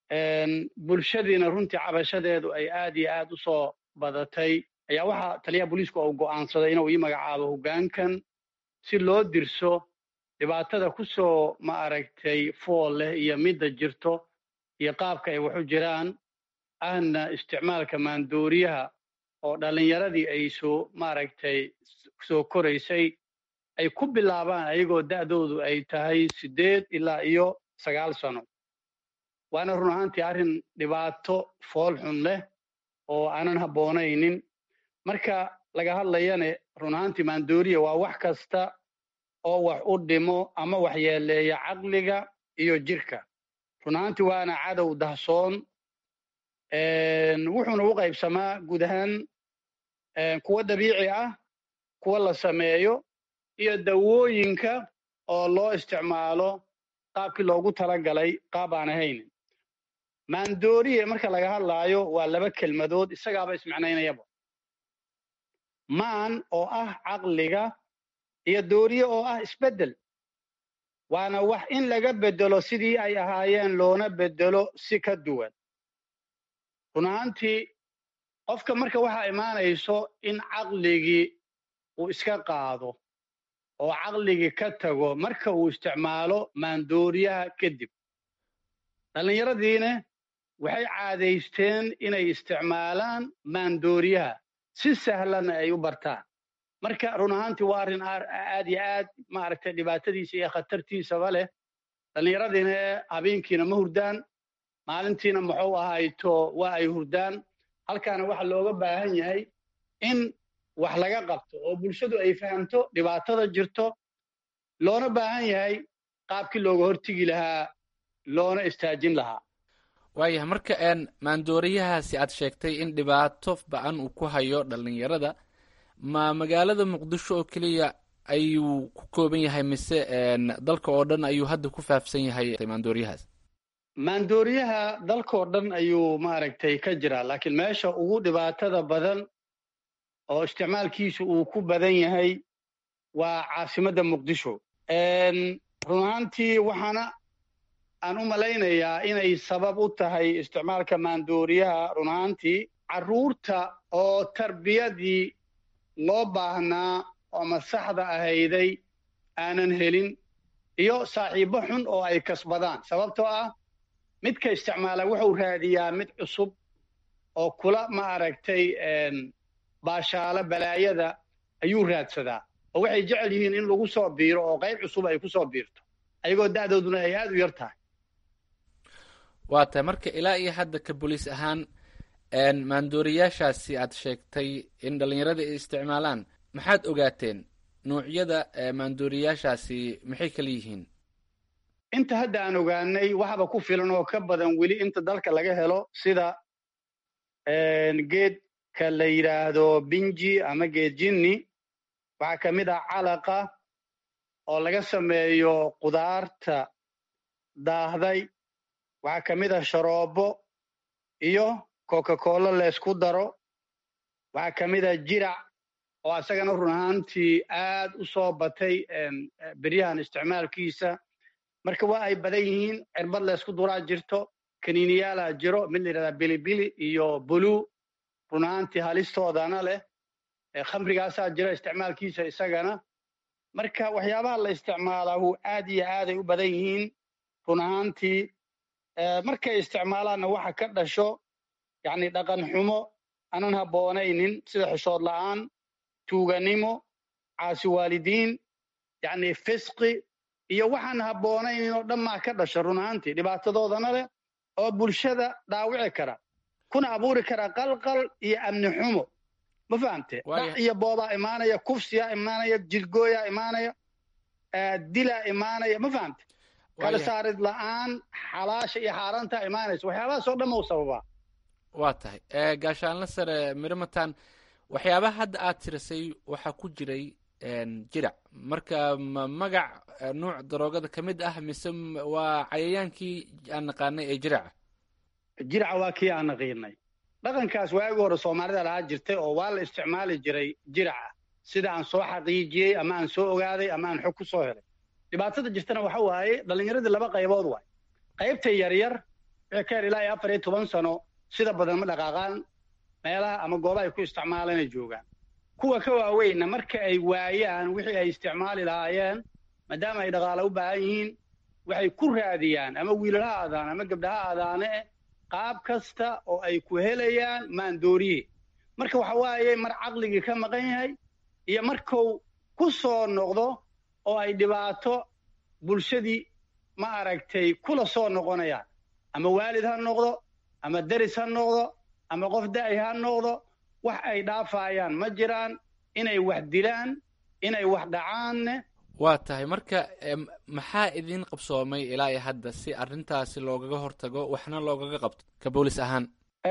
bulshadiina runtii cabashadeedu ay aad iyo aad u soo badatay ayaa waxaa taliyaha booliisku uu go'aansaday inuu ii magacaabo hoggaankan si loo dirso dhibaatada ku soo ma aragtay fool leh iyo midda jirto iyo qaabka ay waxu jiraan ahna isticmaalka maandooriyaha oo dhallinyaradii ay soo maaragtay soo koraysay ay ku bilaabaan ayagoo da'doodu ay tahay siddeed ilaa iyo sagaal sano waana run ahaantii arrin dhibaato fool xun leh oo aanan habboonaynin marka laga hadlayane run ahaantii maandooriya waa wax kasta oo wax u dhimo ama waxyeeleeya caqliga iyo jirka run ahaantii waana cadow dahsoon wuxuuna u qaybsamaa guud ahaan kuwa dabiici ah kuwa la sameeyo iyo dawooyinka oo loo isticmaalo qaabkii loogu talagalay qaab aan ahaynin maandooriye marka laga hadlaayo waa laba kelmadood isagaaba ismicnaynayaba maan oo ah caqliga iyo dooriye oo ah isbeddel waana wax in laga beddelo sidii ay ahaayeen loona beddelo si ka duwan run ahaantii qofka marka waxaa imaanayso in caqligii uu iska qaado oo caqligii ka tago marka uu isticmaalo maandooriyaha kadib dhallinyaradiina waxay caadaysteen inay isticmaalaan maandooriyaha si sahlanna ay u bartaan marka run ahaantii waa arrin aad iyo aad maaragtay dhibaatadiisa iyo khatartiisaba leh dhallinyaradiina habeenkiina ma hurdaan maalintiina muxuu ahayto waa ay hurdaan halkaana waxaa looga baahan yahay in wax laga qabto oo bulshadu ay fahamto dhibaatada jirto loona baahan yahay qaabkii looga hortegi lahaa loona istaajin lahaa waayahay marka maandooriyahaasi aad sheegtay in dhibaato ba-an uu ku hayo dhallinyarada ma magaalada muqdisho oo keliya ayuu ku kooban yahay mise dalka oo dhan ayuu hadda ku faafsan yahay maandooriyahaas maandooriyaha dalkao dhan ayuu maaragtay ka jiraa laakiin meesha ugu dhibaatada badan oo isticmaalkiisu uu ku badan yahay waa caasimadda muqdisho run ahaantii waxaana aan u malaynayaa inay sabab u tahay isticmaalka maandooriyaha run ahaantii carruurta oo tarbiyadii loo baahnaa oo masaxda ahayday aanan helin iyo saaxiibbo xun oo ay kasbadaan sababtoo ah midka isticmaala wuxuu raadiyaa mid cusub oo kula ma aragtay baashaalo balaayada ayuu raadsadaa oo waxay jecel yihiin in lagu soo biiro oo qayb cusub ay ku soo biirto ayagoo da'dooduna ay aad u yar tahay waa tahay marka ilaa iyo hadda ka boliis ahaan maandooriyaashaasi aad sheegtay in dhallinyarada ay isticmaalaan maxaad ogaateen nuucyada maandooriyaashaasi maxay kala yihiin inta hadda aan ogaanay waxba ku filan oo ka badan weli inta dalka laga helo sida geedka la yidhaahdo binji ama geed jinni waxaa ka mid ah calaqa oo laga sameeyo qudaarta daahday waxaa ka mid ah sharoobo iyo coca-cola laysku daro waxaa ka mid ah jirac oo asagana run ahaantii aad u soo batay beryahan isticmaalkiisa marka waa ay badan yihiin cirbad laysku duraa jirto kaniiniyaalaa jiro mid la yidhahdaa bilibili iyo bulu run ahaantii halistoodana leh khamrigaasaa jira isticmaalkiisa isagana marka waxyaabaha la isticmaalaahu aad iyo aaday u badan yihiin run ahaantii markay isticmaalaanna waxa ka dhasho yacni dhaqan xumo aanan habboonaynin sida xishood la'aan tuuganimo caasi waalidiin yacni fisqi iyo waxaan habboonaynin oo dhammaa ka dhasha run ahaantii dhibaatadoodana leh oo bulshada dhaawici kara kuna abuuri kara qalqal iyo amni xumo ma fahamte dhac iyo boobaa imaanaya kufsiyaa imaanaya jilgooyaa imaanaya dilaa imaanaya ma fahamte kala saarid la'aan xalaasha iyo xaaraantaa imaanaysa waxyaabahaas oo dhan mau sababaa waa tahay gaashaanla sare mirmatan waxyaabaha hadda aad tirisay waxaa ku jiray jirac marka ma magac nuuc daroogada ka mid ah mise waa cayayaankii aan naqaanay ee jiraca jiraca waa kii aan naqiinay dhaqankaas waagi hore soomaalida lahaa jirtay oo waa la isticmaali jiray jiraca sida aan soo xaqiijiyey ama aan soo ogaaday ama aan xog ku soo helay dhibaatada jirtana waxa waaye dhallinyaradii laba qaybood waay qaybta yaryar wixii ka yar ilaa iyo afar iyo toban sano sida badan ma dhaqaaqaan meelaha ama goobaha ay ku isticmaalaan ay joogaan kuwa ka waaweynna marka ay waayaan wixii ay isticmaali lahaayeen maadaama ay dhaqaala u baahan yihiin waxay ku raadiyaan ama wiilal ha aadaan ama gabdha ha aadaane qaab kasta oo ay ku helayaan maandooriye marka waxa waaye mar caqligii ka maqan yahay iyo markuu ku soo noqdo oo ay dhibaato bulshadii ma aragtay kula soo noqonayaan ama waalid ha noqdo ama deris ha noqdo ama qof da'y ha noqdo wax ay dhaafayaan ma jiraan inay wax dilaan inay wax dhacaanne waa tahay marka maxaa idin qabsoomay ilaa iyo hadda si arrintaasi loogaga hortago waxna loogaga qabto ka boolis ahaan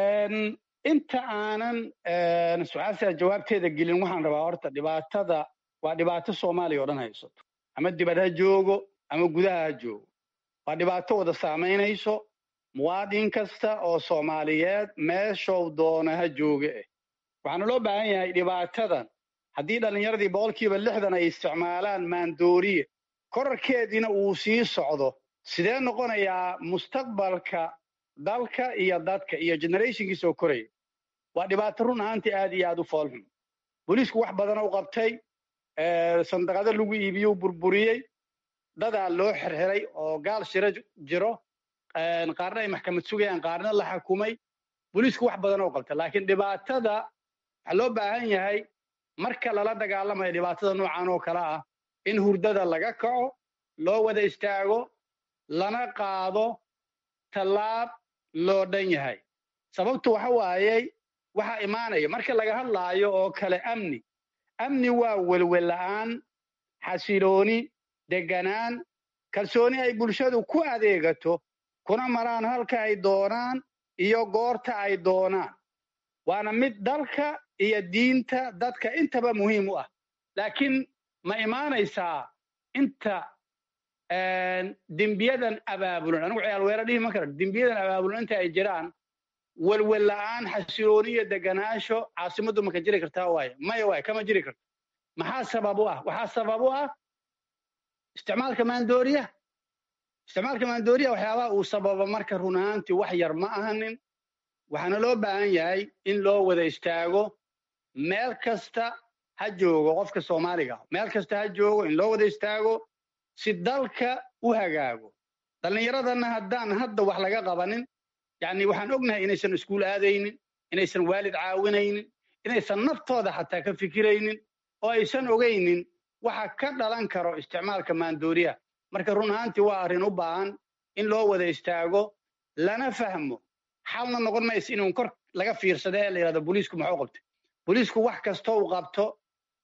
inta aanan su-aashaa jawaabteeda gelin waxaan rabaa horta dhibaatada waa dhibaato soomaaliya oo dhan haysato ama dibad ha joogo ama gudaha ha joogo waa dhibaato wada saamaynayso muwaadin kasta oo soomaaliyeed meeshow doona ha jooga eh waxaana loo baahan yahay dhibaatadan haddii dhallinyaradii boqolkiiba lixdan ay isticmaalaan maandooriye korarkeediina uu sii socdo sidee noqonayaa mustaqbalka dalka iyo dadka iyo generationkii soo koraya waa dhibaato run ahaantii aad iyo aad u foolxun booliisku wax badan u qabtay sandaqado lagu iibiyuu burburiyey dadaa loo xirxiray oo gaal shiro jiro qaarna ay maxkamad sugayaan qaarna la xakumay booliisku wax badan oo qabtay laakiin dhibaatada waxaa loo baahan yahay marka lala dagaalamayo dhibaatada noocan oo kale ah in hurdada laga kaco loo wada istaago lana qaado tallaab loo dhan yahay sababtu waxa waayey waxaa imaanaya marka laga hadlaayo oo kale amni amni waa welwella'aan xasilooni deganaan kalsooni ay bulshadu ku adeegato kuna maraan halka ay doonaan iyo goorta ay doonaan waana mid dalka iyo diinta dadka intaba muhiim u ah laakiin ma imaanaysaa inta dembiyadan abaabulan anigu ciyaal weera dhihi ma kara dembiyadan abaabulan inta ay jiraan welwella'aan xasilooni iyo deganaansho caasimaddu ma ka jiri kartaa waaye maya waaye kama jiri karto maxaa sabab u ah waxaa sabab u ah isticmaalka maandooriyaha isticmaalka maandooriyaha waxyaabaha uu sababa marka run ahaantii wax yar ma ahanin waxaana loo baahan yahay in loo wada istaago meel kasta ha joogo qofka soomaaliga meel kasta ha joogo in loo wada istaago si dalka u hagaago dhallinyaradana haddaan hadda wax laga qabanin yacni waxaan ognahay inaysan iskuul aadaynin inaysan waalid caawinaynin inaysan naftooda xataa ka fikiraynin oo aysan ogaynin waxa ka dhalan karo isticmaalka maandooriyaha marka run ahaantii waa arrin u baahan in loo wada istaago lana fahmo xalna noqon maysa inuu kor laga fiirsado ee la yidhahdo booliisku maxuu qabtay booliisku wax kastoo uu qabto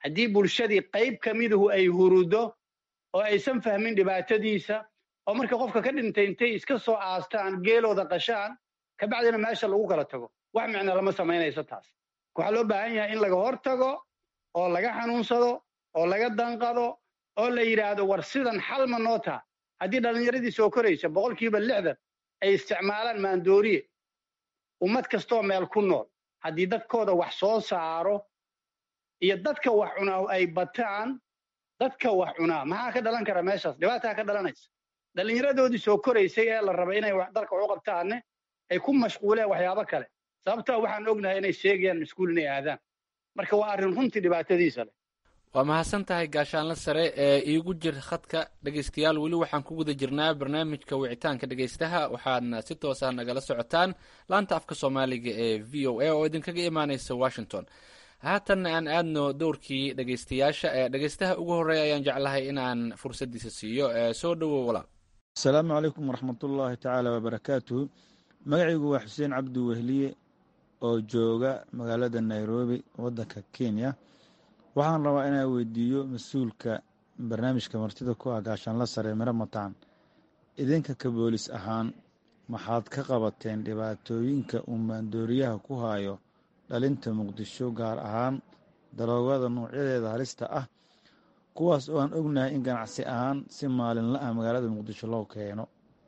haddii bulshadii qayb ka miduhu ay hurudo oo aysan fahmin dhibaatadiisa oo marka qofka ka dhintay intay iska soo aastaan geelooda qashaan kabacdina meesha lagu kala tago wax micno lama samaynayso taas waxaa loo baahan yahay in laga hor tago oo laga xanuunsado oo laga danqado oo la yidhaahdo war sidan xal ma noo taha haddii dhallinyaradii soo koraysa boqolkiiba lixdan ay isticmaalaan maandooriye ummad kastoo meel ku nool haddii dadkooda wax soo saaro iyo dadka wax cunaa ay bataan dadka wax cunaa maxaa ka dhalan kara meeshaas dhibaataa ka dhalanaysa dhallinyaradoodii soo koraysay ee la raba inay dalka waxu qabtaanne ay ku mashquuleen waxyaabo kale sababtaa waxaan ognahay inay sheegayaan iskuul inay aadaan marka waa arrin runtii dhibaatadiisa leh waa mahadsan tahay gaashaanle sare ee iigu jir khadka dhegaystayaal weli waxaan ku guda jirnaa barnaamijka wicitaanka dhegaystaha waxaadna si toosa nagala socotaan laanta afka soomaaliga ee v o a oo idinkaga imaaneysa washington haatanna aan aadno dowrkii dhegaystayaasha ee dhegaystaha ugu horreeya ayaan jeclahay inaan fursaddiisa siiyo soo dhowow walaal asalaamu calaykum waraxmatullaahi tacaala wabarakaatuhu magacaygu waa xuseen cabdi wehliye oo jooga magaalada nairobi waddanka kenya waxaan rabaa inaan weydiiyo mas-uulka barnaamijka martida ku ah gaashaanla sare miro mataan idinka ka boolis ahaan maxaad ka qabateen dhibaatooyinka uu maandooriyaha ku hayo dhalinta muqdisho gaar ahaan daroogada noocyadeeda halista ah kuwaas oo aan ognahay in ganacsi ahaan si maalinla ah magaalada muqdisho loo keeno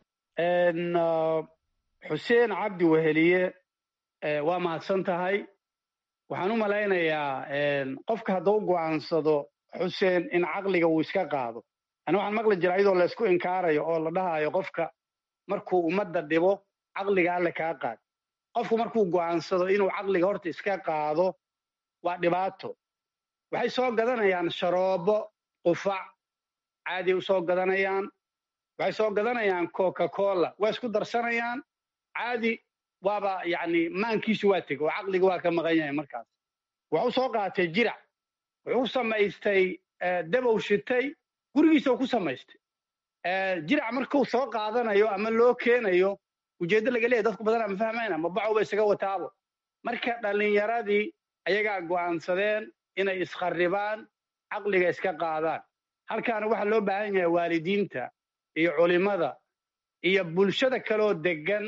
xuseen cabdi weheliye waa mahadsan tahay waxaan u malaynayaa qofka hadduu go'aansado xuseen in caqliga uu iska qaado ani waxaan maqli jira iyadoo laysku inkaarayo oo la dhahayo qofka markuu ummadda dhibo caqliga alle kaa qaad qofku markuu go'aansado inuu caqliga horta iska qaado waa dhibaato waxay soo gadanayaan sharoobo qufac caadiay u soo gadanayaan waxay soo gadanayaan coca cola waa isku darsanayaan caadi waaba yacni maankiisu waa tegey oo caqliga waa ka maqan yahay markaas wuxuu soo qaatay jirac wuxuu samaystay dabow shitay gurigiisoo ku samaystay jirac markuu soo qaadanayo ama loo keenayo ujeeddo laga leeyahy dadku badanaa ma fahmayna ma bacowba isaga wataabo marka dhallinyaradii ayagaa go'aansadeen inay iskharribaan caqliga iska qaadaan halkaana waxaa loo baahan yahay waalidiinta iyo culimmada iyo bulshada kaloo deggan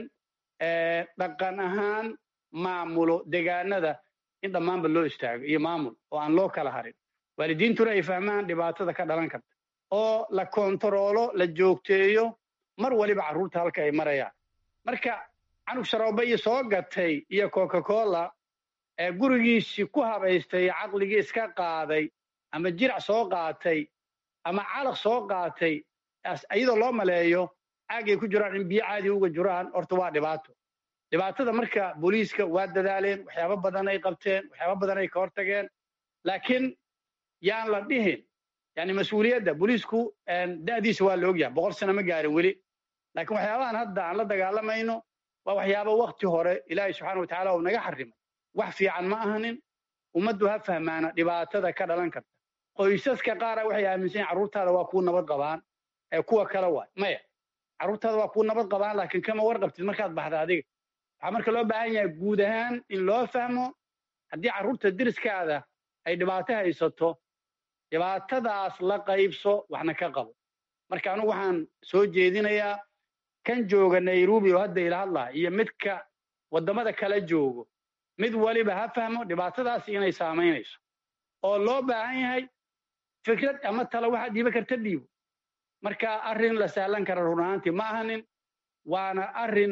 dhaqan ahaan maamulo degaanada in dhammaanba loo istaago iyo maamul oo aan loo kala harin waalidiintuna ay fahmaan dhibaatada ka dhalan karta oo la kontaroolo la joogteeyo mar waliba carruurta halka ay marayaan marka canug sharooba iyo soo gatay iyo coca cola ee gurigiisii ku habaystay caqligii iska qaaday ama jirac soo qaatay ama calaq soo qaatay iyadoo loo maleeyo caagay ku jiraan in biyo caadi uga jiraan horta waa dhibaato dhibaatada marka booliiska waa dadaaleen waxyaabo badan ay qabteen waxyaabo badan ay ka hortageen laakiin yaan la dhihin yani mas-uuliyadda booliisku da'diisa waa la ogyahay boqol sano ma gaarin weli laakiin waxyaabahan hadda aan la dagaalamayno waa waxyaabo wakti hore ilaahay subxaana watacaala uu naga xarimay wax fiican ma ahanin ummaddu ha fahmaana dhibaatada ka dhalan karta qoysaska qaara waxay aaminsan yahin carruurtaada waa kuu nabad qabaan ee kuwa kale waay maya carruurtaada waa kuu nabad qabaan laakiin kama warqabtid markaad baxda adiga waxaa marka loo baahan yahay guud ahaan in loo fahmo haddii carruurta deriskaada ay dhibaato haysato dhibaatadaas la qaybso waxna ka qabo marka anugu waxaan soo jeedinayaa kan jooga nairobi oo hadda ila hadlaha iyo midka waddamada kala joogo mid waliba ha fahmo dhibaatadaasi inay saamaynayso oo loo baahan yahay fikrad ama talo waxaad dhiiba karta dhiibo marka arrin la sahlan kara run ahaantii ma ahanin waana arrin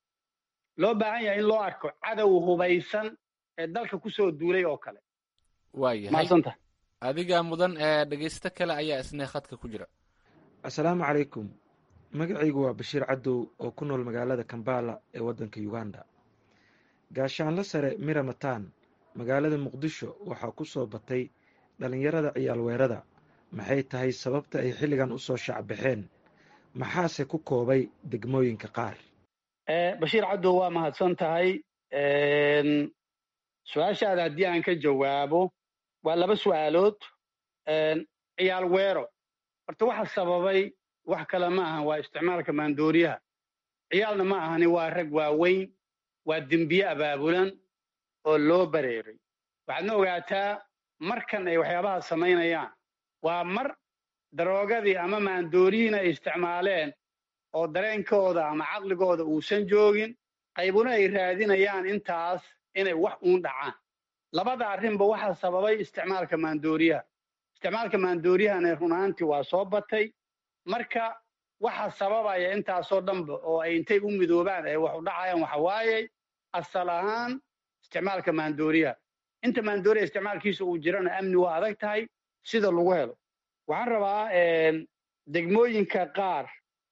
loo baahan yahay in loo arko cadow hubaysan ee dalka kusoo duulay oo kale waayahay adiga mudan ee dhegaysto kale ayaa isna khadka ku jira assalaamu calaykum magacaygu waa bashiir cadow oo ku nool magaalada kambala ee waddanka uganda gaashaanlo sare mira mataan magaalada muqdisho waxaa ku soo batay dhallinyarada ciyaal weerada maxay tahay sababta ay xilligan u soo shacbaxeen maxaase ku koobay degmooyinka qaar bashiir cadow waa mahadsan tahay su-aashaada haddii aan ka jawaabo waa laba su'aalood ciyaal weero horta waxa sababay wax kale ma ahan waa isticmaalka maandooriyaha ciyaalna ma ahani waa rag waaweyn waa dembiye abaabulan oo loo bareeray waxaadna ogaataa markan ay waxyaabaha samaynayaan waa mar daroogadii ama maandoorihiin ay isticmaaleen oo dareenkooda ama caqligooda uusan joogin qaybuna ay raadinayaan intaas inay wax uun dhacaan labada arrinba waxaa sababay isticmaalka maandooriyaha isticmaalka maandooriyahana runaantii waa soo batay marka waxa sababaya intaasoo dhanba oo ay intay u midoobaan ay wax u dhacayaan waxa waaye asal ahaan isticmaalka maandooriyaha inta maandooriya isticmaalkiisa uu jirana amni waa adag tahay sida lagu helo waxaan rabaa degmooyinka qaar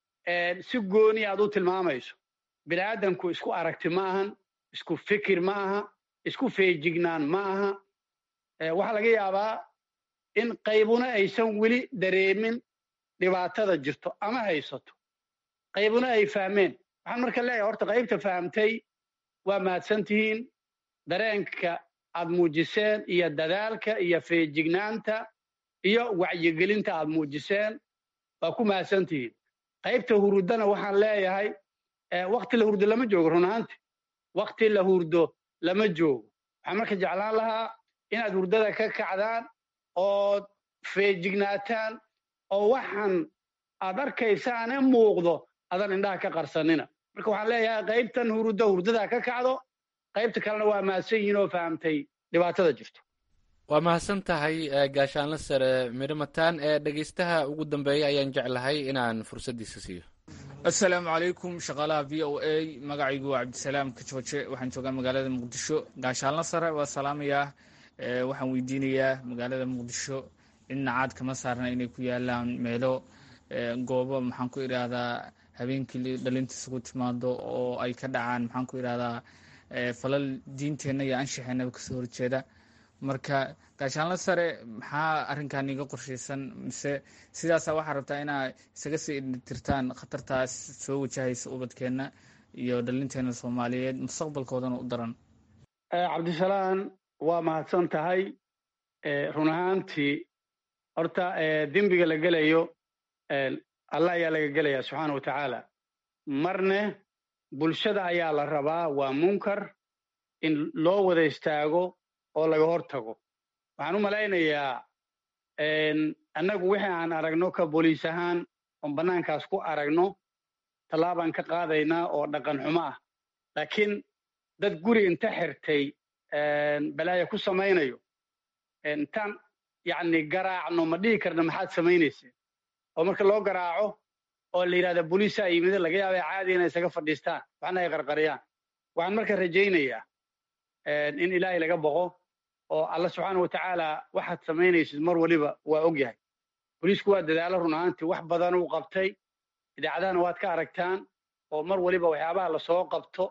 si gooni aad u tilmaamayso bini'aadanku isku aragti ma ahan isku fikir ma aha isku feejignaan ma aha waxaa laga yaabaa in qaybuna aysan weli dareemin dhibaatada jirto ama haysato qaybuna ay fahmeen waxaan marka leeyahay horta qaybta fahamtay waa mahadsan tihiin dareenka aad muujiseen iyo dadaalka iyo feejignaanta iyo wacyigelinta aad muujiseen waa ku mahadsan tihiin qaybta hurdana waxaan leeyahay wakti la hurdo lama joogo run ahaanti wakti la hurdo lama joogo waxaan marka jeclaan lahaa inaad hurdada ka kacdaan ood feejignaataan oo waxaan aad arkaysaane muuqdo adan indhaha ka qarsanina marka waxaan leeyahay qaybtan hurdo hurdada ka kacdo qaybta kalena waa mahadsan yihiin oo fahamtay dhibaatada jirto waa mahadsan tahay gaashaanle sare midhamataan ee dhegaystaha ugu dambeeya ayaan jeclahay inaan fursaddiisa siiyo assalaamu calaykum shaqaalaha v o a magacaygu waa cabdisalaam kajooje waxaan joogaa magaalada muqdisho gaashaanle sare waa salaamayaa waxaan weydiinayaa magaalada muqdisho cidna caad kama saarna inay ku yaalaan meelo goobo maxaan ku idhaahdaa habeenkii dhalinta isugu timaado oo ay ka dhacaan maxaan ku idhahdaa falal diinteenna iyo anshaxeenaba kasoo horjeeda marka gaashaanle sare maxaa arrinkan iga qorshaysan mise sidaasa waxaa rabtaa inaa isaga sii tirtaan khatartaas soo wajahaysa ubadkeenna iyo dhalinteena soomaaliyeed mustaqbalkoodana u daran cabdisalaan waa mahadsan tahay run ahaantii horta dembiga la gelayo allah ayaa laga gelaya subxaana wa tacaala marne bulshada ayaa la rabaa waa munkar in loo wada istaago oo laga hor tago waxaan u malaynayaa annagu wixii aan aragno ka booliis ahaan oon bannaankaas ku aragno tallaabaan ka qaadaynaa oo dhaqan xumo ah laakiin dad guri inta xirtay balaaya ku samaynayo intaan yacni garaacno ma dhihi karna maxaad samaynayseen oo marka loo garaaco oo la yidhahda booliisaa yimid laga yaaba caadi inay isaga fadhiistaan waxna ay qarqariyaan waxaan marka rajaynayaa in ilaahay laga boqo oo alla subxaana wa tacaala waxaad samaynaysid mar waliba waa og yahay booliisku waa dadaalo run ahaantii wax badan uu qabtay idaacadahana waad ka aragtaan oo mar waliba waxyaabaha lasoo qabto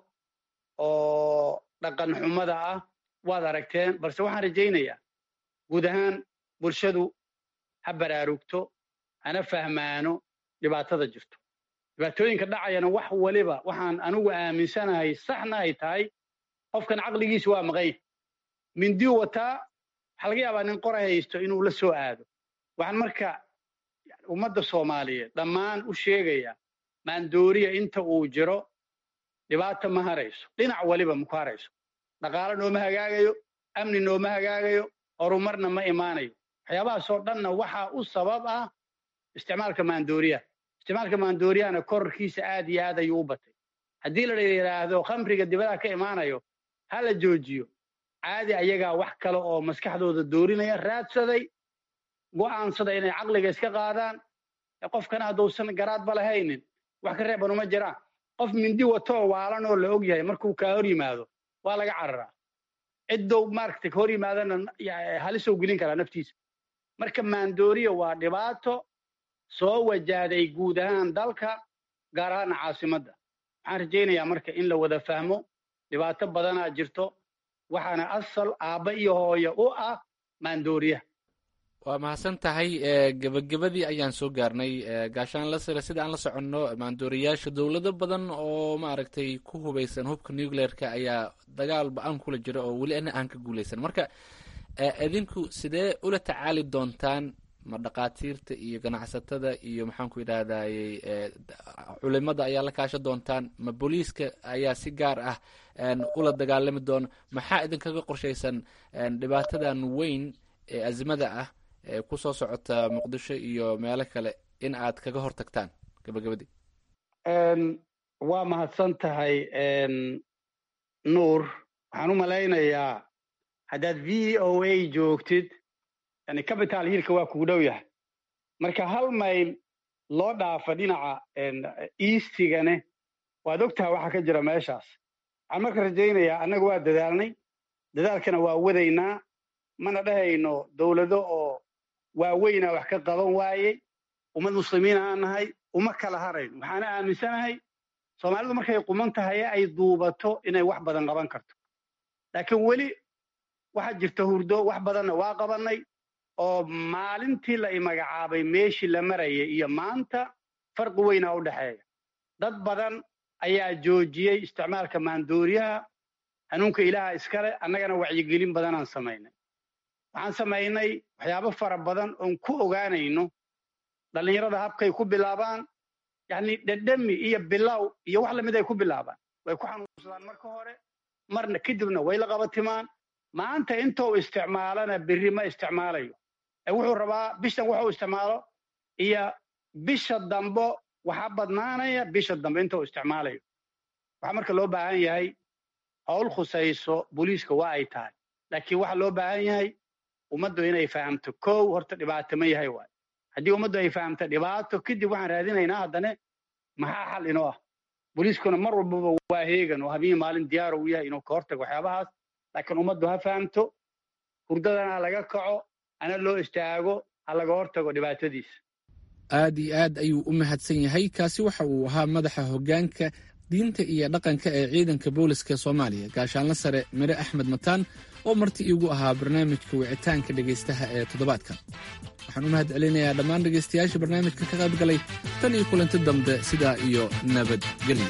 oo dhaqan xumada ah waad aragteen balse waxaan rajaynayaa guud ahaan bulshadu ha baraarugto hana fahmaano dhibaatada jirto dhibaatooyinka dhacayana wax waliba waxaan anigu aaminsanahay saxna ay tahay qofkan caqligiisa waa maqan mindiu wataa waxaa laga yaabaa nin qora haysto inuu la soo aado waxaan marka ummadda soomaaliyeed dhammaan u sheegaya maandooriya inta uu jiro dhibaata ma harayso dhinac waliba maku harayso dhaqaalo nooma hagaagayo amni nooma hagaagayo horumarna ma imaanayo waxyaabahaasoo dhanna waxaa u sabab ah isticmaalka maandooriyaha isticmaalka maandooriyahana korarkiisa aad iyo aad ayuu u batay haddii la yidhaahdo khamriga dibadaha ka imaanayo ha la joojiyo caadi ayagaa wax kale oo maskaxdooda doorinaya raadsaday go'aansada inay caqliga iska qaadaan qofkana hadduusan garaadba lahaynin wax ka reeban uma jiraan qof mindi watoo waalan oo la og yahay markuu kaa hor yimaado waa laga cararaa ciddow maaragtay ka hor yimaadana halisow gelin karaa naftiisa marka maandooriya waa dhibaato soo wajahday guud ahaan dalka gaar ahaana caasimadda waxaan rajaynayaa marka in la wada fahmo dhibaato badanaa jirto waxaana asal aabba iyo hooyo u ah maandooriyaha waa mahadsan tahay gebagabadii ayaan soo gaarnay gaashaan la sire sida aan la soconno maandooriyaasha dowlado badan oo maaragtay ku hubaysan hubka nucleerka ayaa dagaal ba-aan kula jira oo weli ana aan ka guuleysan marka idinku sidee ula tacaali doontaan ma dhaqaatiirta iyo ganacsatada iyo maxaanku idhahdayy culimada ayaa la kaasha doontaan ma booliiska ayaa si gaar ah ula dagaalami doona maxaa idinkaga qorshaysan dhibaatadan weyn ee azimada ah ee ku soo socota muqdisho iyo meelo kale in aad kaga hortagtaan gabagabadii waa mahadsan tahay nuur waxaan u malaynayaa haddaad v o a joogtid yani capital hiilka waa kugu dhow yahay marka hal mayl loo dhaafa dhinaca eastigane waad og tahay waxa ka jira meeshaas waxaan marka rajaynayaa annaga waa dadaalnay dadaalkana waa wadaynaa mana dhahayno dowlado oo waaweynaa wax ka qaban waayey ummad muslimiin aan nahay uma kala harayno waxaana aaminsanahay soomaalidu markay quman tahay ay duubato inay wax badan qaban karto laakiin weli waxaa jirta hurdo wax badanna waa qabannay oo maalintii la imagacaabay meeshii la marayay iyo maanta farqi weynaa u dhexeeya dad badan ayaa joojiyey isticmaalka maandooriyaha hanuunka ilaaha iskale annagana wacyigelin badanaan samaynay waxaan samaynay waxyaabo fara badan oon ku ogaanayno dhallinyarada habkay ku bilaabaan yacni dhedhemi iyo bilow iyo wax lamid ay ku bilaabaan way ku xanuunsadaan marka hore marna kadibna way la qabatimaan maanta intou isticmaalana berri ma isticmaalayo ee wuxuu rabaa bishan wuxuu isticmaalo iyo bisha dambo waxaa badnaanaya bisha dambe intou isticmaalayo waxaa marka loo baahan yahay howl khusayso booliiska waa ay tahay laakiin waxaa loo baahan yahay ummaddu inay fahamto kow horta dhibaato ma yahay waay haddii ummaddu ay fahamto dhibaato kadib waxaan raadinaynaa haddane maxaa xal inoo ah booliiskuna mar walbaba waa heegan oo habihii maalin diyaar uu yahay inuu ka hortago waxyaabahaas laakiin ummaddu ha fahamto hurdadana ha laga kaco ana loo istaago ha laga hortago dhibaatadiisa aad iyo aad ayuu u mahadsan yahay kaasi waxa uu ahaa madaxa hoggaanka diinta iyo dhaqanka ee ciidanka booliska soomaaliya gaashaanla sare mire axmed mataan oo marti iigu ahaa barnaamijka wicitaanka dhegaystaha ee toddobaadkan waxaan u mahad celinayaa dhammaan dhegaystayaasha barnaamijka ka qayb galay tan iyo kulanti dambe sidaa iyo nabadgelyo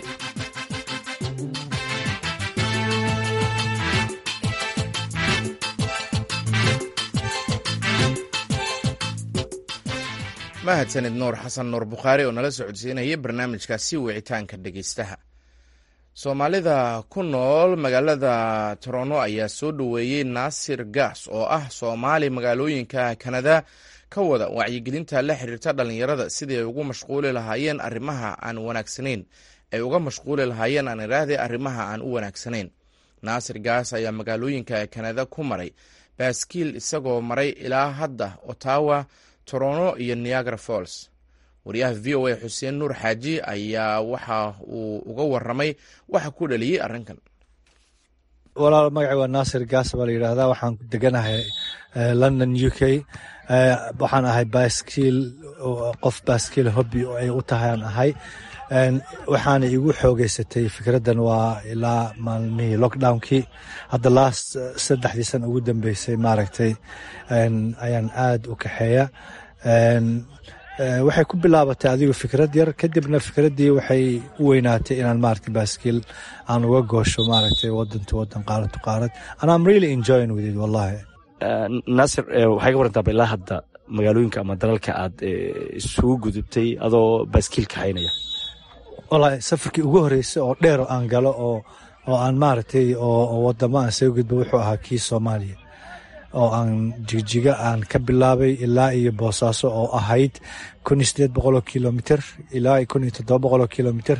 mahadsanid nuur xasan nuur bukhaari oo nala socodsiinaya barnaamijkaasi wicitaanka dhegaystaha soomaalida ku nool magaalada toronto ayaa soo dhoweeyey naasir gaas oo ah soomaali magaalooyinka kanada ka wada wacyigelinta la xiriirta dhallinyarada sidii ay ugu mashquuli lahaayeen arrimaha aan wanaagsanayn ay uga mashquuli lahaayeen aan iraahde arrimaha aan u wanaagsanayn naasir gaas ayaa magaalooyinka kanada ku maray baaskiil isagoo maray ilaa hadda ottawa toronto iyo niagara falls wariyaha v o a xuseen nuur xaaji ayaa waxa uu uga waramay waxa ku dhaliyey arrinkan walaal magacay waa naasir gaas baa la yidhaahdaa waxaan deganahay london u k waxaan ahay baaskiil qof baaskiil hobby oo ay u tahay aan ahay waxaana igu xoogeysatay fikraddan waa ilaa maalmihii lockdownkii hadda last saddexdii sana ugu dambeysay maaragtay ayaan aad u kaxeeya waxay ku bilaabatay adigu fikrad yar kadibna fikraddii waxay u weynaatay inaan maaragtay baaskiil aan uga goosho maaragtay wadan to wadan qaarad to qaarad and I'm really enjoying with it wallahi naasir waxay ka warantaa ilaa hadda magaalooyinka ama dalalka aad isugu gudubtay adoo baaskiil kaxaynaya wallahi safarkii ugu horreysay oo dheer oo aan galo oo oo aan maaragtay oo wadamo aan soo gudbo wuxuu ahaa kii soomaaliya oo aan jigjiga aan ka bilaabay ilaa iyo boosaaso oo ahayd kun iyo sideed boqoloo kilomitr ilaa iyo kun iyo toddoba boqoloo kilomitr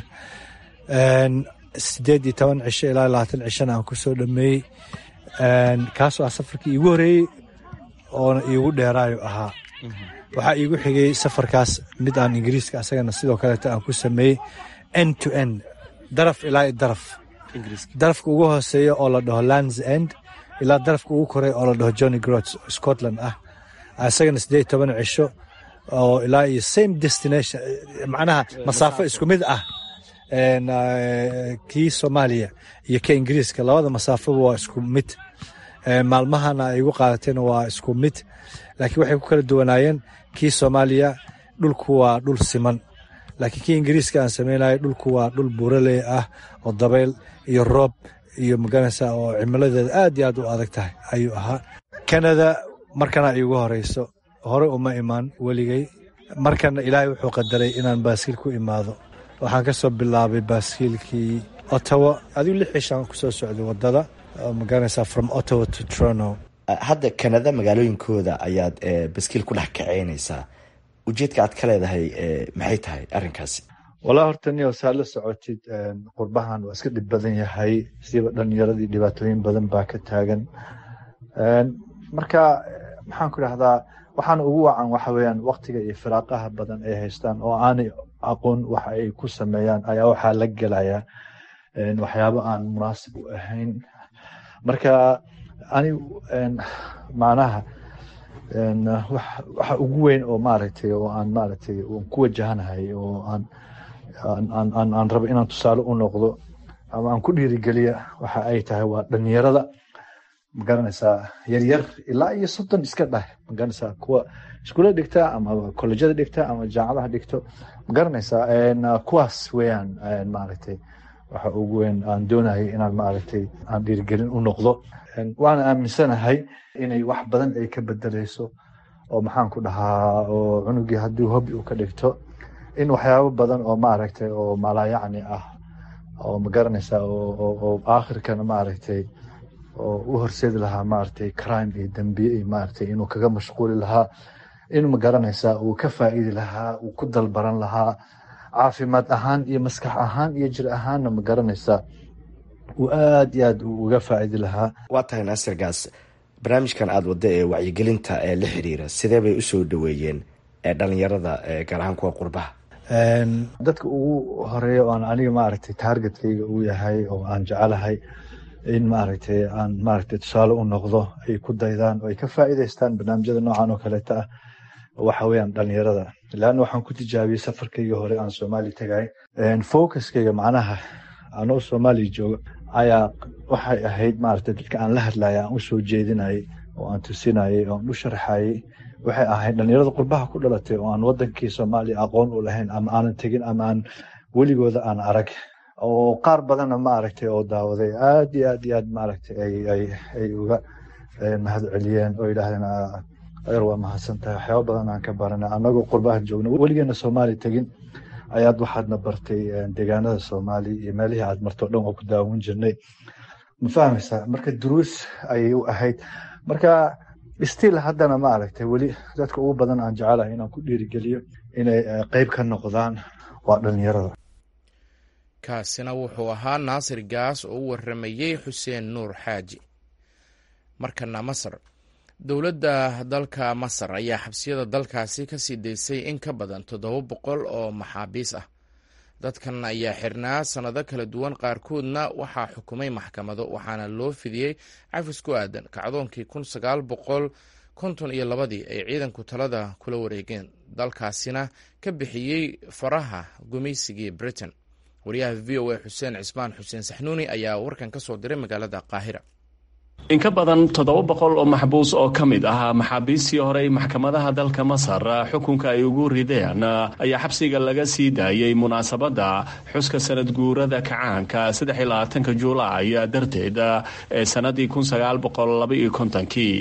sideed iyo toban cisho ilaa labaatan cishona aan kusoo dhameeyey kaasoo ah safarkii iigu horeeyey oona iigu dheeraayo ahaa waxaa iigu xigay safarkaas mid aan ingiriiska asagana sidoo kaleeto aan ku sameeyey end to end daraf ilaa iyo daraf darafka ugu hooseeya oo la dhaho lands end ilaa darafka ugu koray oo la dhaho johnny grots scotland ah isagana siddeed toban cisho oo ilaa iyo same destination macnaha masaafo isku mid ah kii soomaaliya iyo ka ingiriiska labada masaafoba waa isku mid maalmahana ay igu qaadatayna waa isku mid laakiin waxay ku kala duwanaayeen kii soomaaliya dhulku waa dhul siman laakiin kii ingiriiska aan samaynayo dhulku waa dhul buuraley ah oo dabayl iyo roob iyo maganaysa oo cimiladeeda aad iyo aad u adag tahay ayuu ahaa kanada markana iigu horeyso hore uma imaan weligay markana ilaahay wuxuu qadaray inaan baaskiil ku imaado waxaan ka soo bilaabay baaskiilkii ottawa adigu lix cishaan ku soo socday waddada maganaysa from ottawa to toronto hadda kanada magaalooyinkooda ayaad baskiil ku dhex kaceynaysaa ujeedka aad ka leedahay maxay tahay arrinkaasi walaa horta niyo saa la socotid qurbahan waa iska dhib badan yahay siba dhalinyaradii dhibaatooyin badan baa ka taagan marka maxaan ku idhahdaa waxaana ugu wacan waxa weeyaan waktiga iyo firaaqaha badan ay haystaan oo aanay aqoon waxa ay ku sameeyaan ayaa waxaa la gelaya waxyaabo aan munaasib u ahayn marka ani macnaha waxa ugu weyn oo maaragtay oo aan maaragtay aan ku wajahanahay oo aan aan aan rabo inaan tusaale u noqdo ama aan ku dhiirigeliya waxa ay tahay waa dhalinyarada magaranaysaa yaryar ilaa iyo soddon iska dhah magaranaysaa kuwa iskuulla dhigta ama kolejyada dhigta ama jaamacadaha dhigto magaranaysaa kuwaas weeyaan maaragtay waxa ugu weyn aan doonayay inaan maaragtay aan dhiirigelin u noqdo waana aaminsanahay inay wax badan ay ka bedeleyso oo maxaan ku dhahaa oo cunugii haddii hobi uu ka dhigto in waxyaabo badan oo maaragtay oo malaayacni ah oo magaranaysaa oo aakhirkana maaragtay oo u horseedi lahaa maaragtay crime iyo dambiye iyo maaragtay inuu kaga mashquuli lahaa in magaranaysaa uu ka faa'iidi lahaa uu ku dalbaran lahaa caafimaad ahaan iyo maskax ahaan iyo jir ahaanna magaranaysaa uu aad iyo aad uga faa'iidi lahaa waa tahay naasir gaas barnaamijkan aada wadda ee wacyigelinta ee la xiriira sidee bay usoo dhaweeyeen ee dhalinyarada gaar ahaan kuwa qurbaha dadka ugu horeeya oo aan aniga maaragtay taargetkayga uu yahay oo aan jecelahay in maaragtay aan maaragtay tusaale u noqdo ay ku daydaan oo ay ka faa'iidaystaan barnaamijyada noocan oo kaleeta ah waxa weeyaan dhalinyarada leanna waxaan ku tijaabiyey safarkaygii hore aan soomaaliya tagay focuskayga macnaha anoo soomaaliya jooga ayaa waxay ahayd maaragtay dadka aan la hadlaya aan usoo jeedinayay oo aan tusinayay oo aan u sharxayay waxay ahayd dhalinyarada qurbaha ku dhalatay oo aan wadankii soomaaliya aqoon u lahayn ama aanan tegin ama aan weligooda aan arag oo qaar badanna maaragtay oo daawaday aad iyo aad iyo aad maaragtay ay ay ay uga mahad celiyeen oo yidhaahdeen adeer waa mahadsan tahay waxyaaba badan aan ka baranay annagoo qurbaha joogna weligeena soomaaliya tegin ayaad waxaadna bartay deegaanada soomaaliya iyo meelihii aad marto dhan oo ku daawan jirnay ma fahmaysaa marka duruus ayay u ahayd marka still haddana maaragtay weli dadka ugu badan aan jecelahay inaan ku dhiirigeliyo inay qeyb ka noqdaan waa dhalinyarada kaasina wuxuu ahaa naasir gaas oo u waramayey xuseen nuur xaaji markana masar dowladda dalka masar ayaa xabsiyada dalkaasi ka sii daysay in ka badan toddoba boqol oo maxaabiis ah dadkan ayaa xirnaa sannado kala duwan qaarkoodna waxaa xukumay maxkamado waxaana loo fidiyey cafis ku aadan kacdoonkii kun sagaal boqol konton iyo labadii ay ciidanku talada kula wareegeen dalkaasina ka bixiyey faraha gumaysigii britain wariyaha v o a xuseen cismaan xuseen saxnuuni ayaa warkan ka soo diray magaalada qaahira in ka badan toddoba boqol oo maxbuus oo ka mid ah maxaabiistii horey maxkamadaha dalka masar xukunka ay ugu rideen ayaa xabsiga laga sii daayey munaasabadda xuska sanad guurada kacaanka saddex iyo labaatanka juulaay darteed ee sannadii kun sagaal boqol laba iyo kontonkii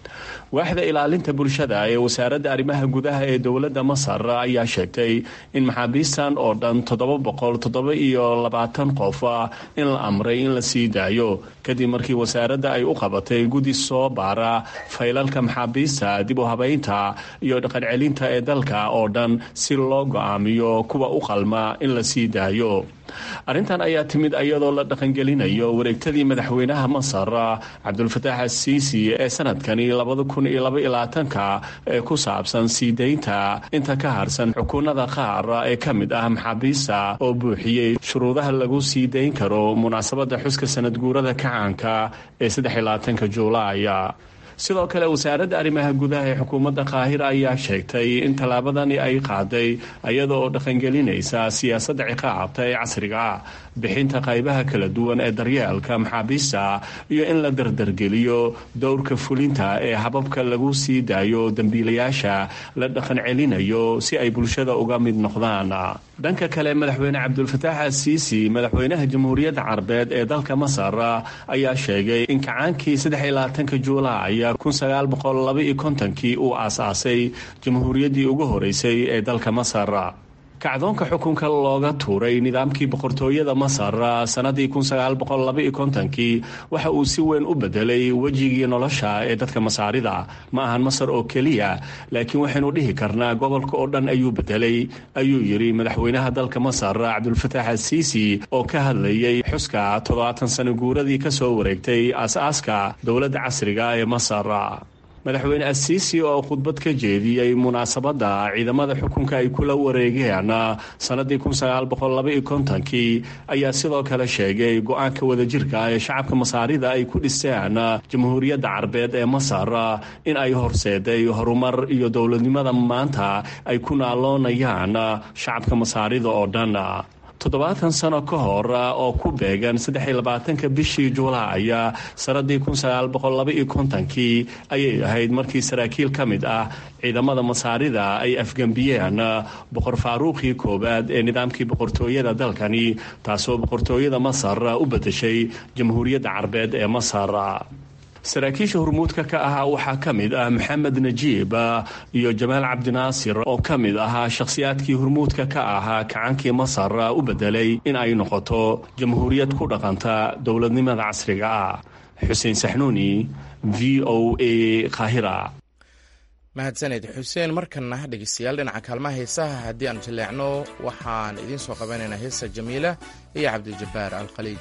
waaxda ilaalinta bulshada ee wasaaradda arrimaha gudaha ee dowladda masar ayaa sheegtay in maxaabiistan oo dhan toddoba boqol toddoba iyo labaatan qof in la amray in la sii daayo kadib markii wasaaradda ay u qabatay guddi soo baara faylalka maxaabiista dib u habaynta iyo dhaqancelinta ee dalka oo dhan si loo go-aamiyo kuwa u qalma in la sii daayo arrintan ayaa timid iyadoo la dhaqangelinayo wareegtadii madaxweynaha masar cabdulfataax asiisi ee sanadkani labada kun iyo laba iyo labaatanka ee ku saabsan sii daynta inta ka harsan xukuunada qaar ee ka mid ah maxaabiista oo buuxiyey shuruudaha lagu sii dayn karo munaasabadda xuska sanad guurada kacaanka ee saddex iyo labaatanka juulaaya sidoo kale wasaaradda arrimaha gudaha ee xukuumadda qaahira ayaa sheegtay in tallaabadani ay qaaday iyada oo dhaqangelinaysa siyaasadda ciqaabta ee casriga ah bixinta qaybaha kala duwan ee daryeelka maxaabiista iyo in la dardargeliyo dowrka fulinta ee hababka lagu sii daayo dembiilayaasha la dhaqan celinayo si ay bulshada uga mid noqdaan dhanka kale madaxweyne cabdulfataax asiisi madaxweynaha jamhuuriyadda carabeed ee dalka masar ayaa sheegay in kacaankii saddex iyo labaatanka juulaay kun sagaal boqol laba iyo kontonkii uu aasaasay jamhuuriyaddii ugu horeysay ee dalka masar kacdoonka xukunka looga tuuray nidaamkii boqortooyada masar sannadii kii waxa uu si weyn u bedelay wejigii nolosha ee dadka masaarida ma ahan masar oo keliya laakiin waxaynu dhihi karnaa gobolka oo dhan ayuu bedelay ayuu yidhi madaxweynaha dalka masar cabdulfataax asiisi oo ka hadlayay xuska toddobaatan sano guuradii ka soo wareegtay aas-aaska dowladda casriga ee masar madaxweyne asiisi oo khudbad ka jeediyey munaasabadda ciidamada xukunka ay kula wareegeen sannadii kii ayaa sidoo kale sheegay go-aanka wadajirka ee shacabka masaarida ay ku dhiseen jamhuuriyadda carbeed ee masar in ay horseeday horumar iyo dowladnimada maanta ay ku naaloonayaan shacabka masaarida oo dhan toddobaatan sano ka hor oo ku beegan saddexiyolabaatanka bishii julaay sannadii kii ayay ahayd markii saraakiil ka mid ah ciidamada masaarida ay afgembiyeen boqor faaruuqii koowaad ee nidaamkii boqortooyada dalkani taasoo boqortooyada masar u bedeshay jamhuuriyadda carbeed ee masar saraakiisha hormuudka ka ahaa waxaa ka mid ah maxamed najiib iyo jamaal cabdinaasir oo ka mid ahaa shakhsiyaadkii hormuudka ka ahaa kacankii masar u bedelay in ay noqoto jamhuuriyad ku dhaqanta dowladnimada casriga ah xuseen saxnuuni v o a kahira mahadsaned xuseen markana dhegeystayaal dhinaca kaalmaha heesaha haddii aan jaleecno waxaan idiin soo qabanaynaa heesa jamiila iyo cabdijabbaar alkhaliij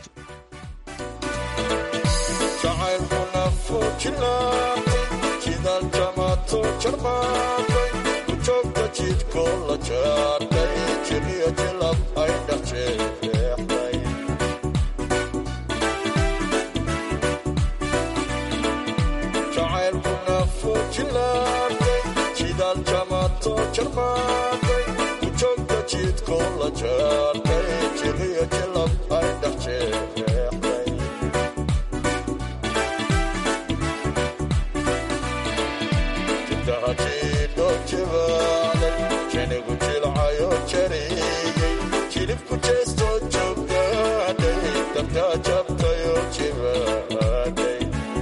jidaaljamato jarmaaqay ujoogta jidko la jaartay jiriyo jilab ay dhexjeexday jacaylku nafu jilaabtay jidaaljamato jarmaaqay ujoogta jidko la jaartay jiriyo jilab ay dhexjeexday jenigu jilcayo jariyey jilibku jeesto joogtaaday dabtaa jabtayo jibaaday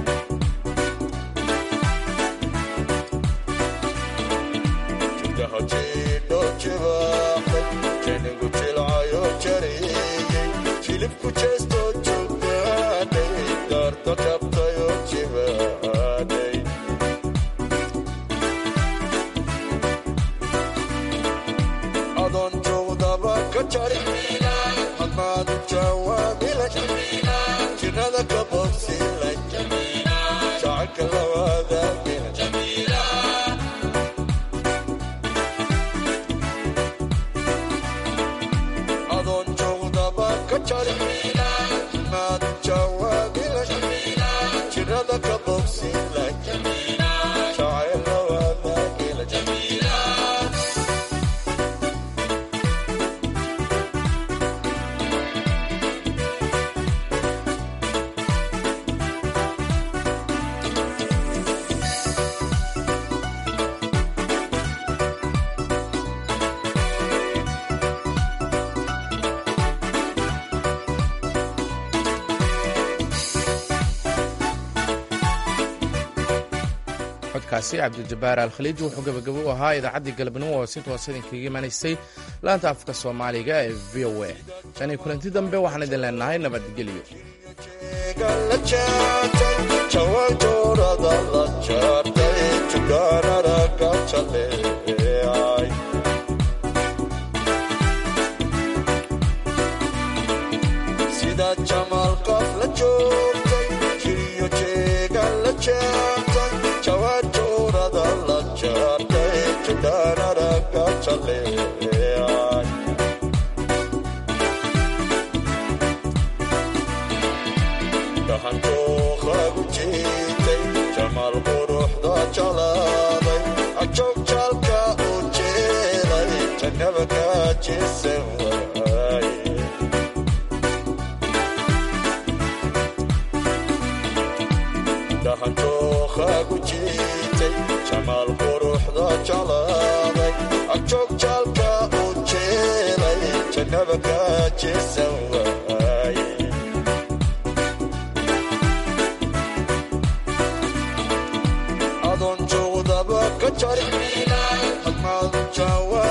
judaha jiidho jibaaxday jenigu jilcayo jariyey jilibku jeesto joogtaaday daarta jabtayo jibaaday adoon joogdaba ka jari hadmaadu jawaabila jirada ka bobsila jacaylka lawaadaagila adoon joogdaba ka jari hadmaadu jawaabila jirada ka bobsila jacayl lawaadaagila codkaasi cabdijabbaar alkhaliij wuxuu gabagabo u ahaa idaacaddii galabnimo oo si toosa idinkaga imanaysay laanta afka soomaaliga ee v o a tan iyo kulanti dambe waxaan idin leenahay nabadgelyo jawaanjoorada la jaartay jugaanada ka jaleecay sida jamaal qof la joogtay jiriyo jeegan la jaartay jawaanjoorada la jaartay jugaanada ka jaleecay dhahanjooqagu jiitay jamaal quruxda jalaaday ajoog jaalka u jeelay jannaba ka jeesan waaye dhahanjooqagu jiitay jamaal quruxda jalaaday ajoog jaalka u jeelay jannaba ka jeesan waaye adoon joogdaba ka jari hadmaadu jawa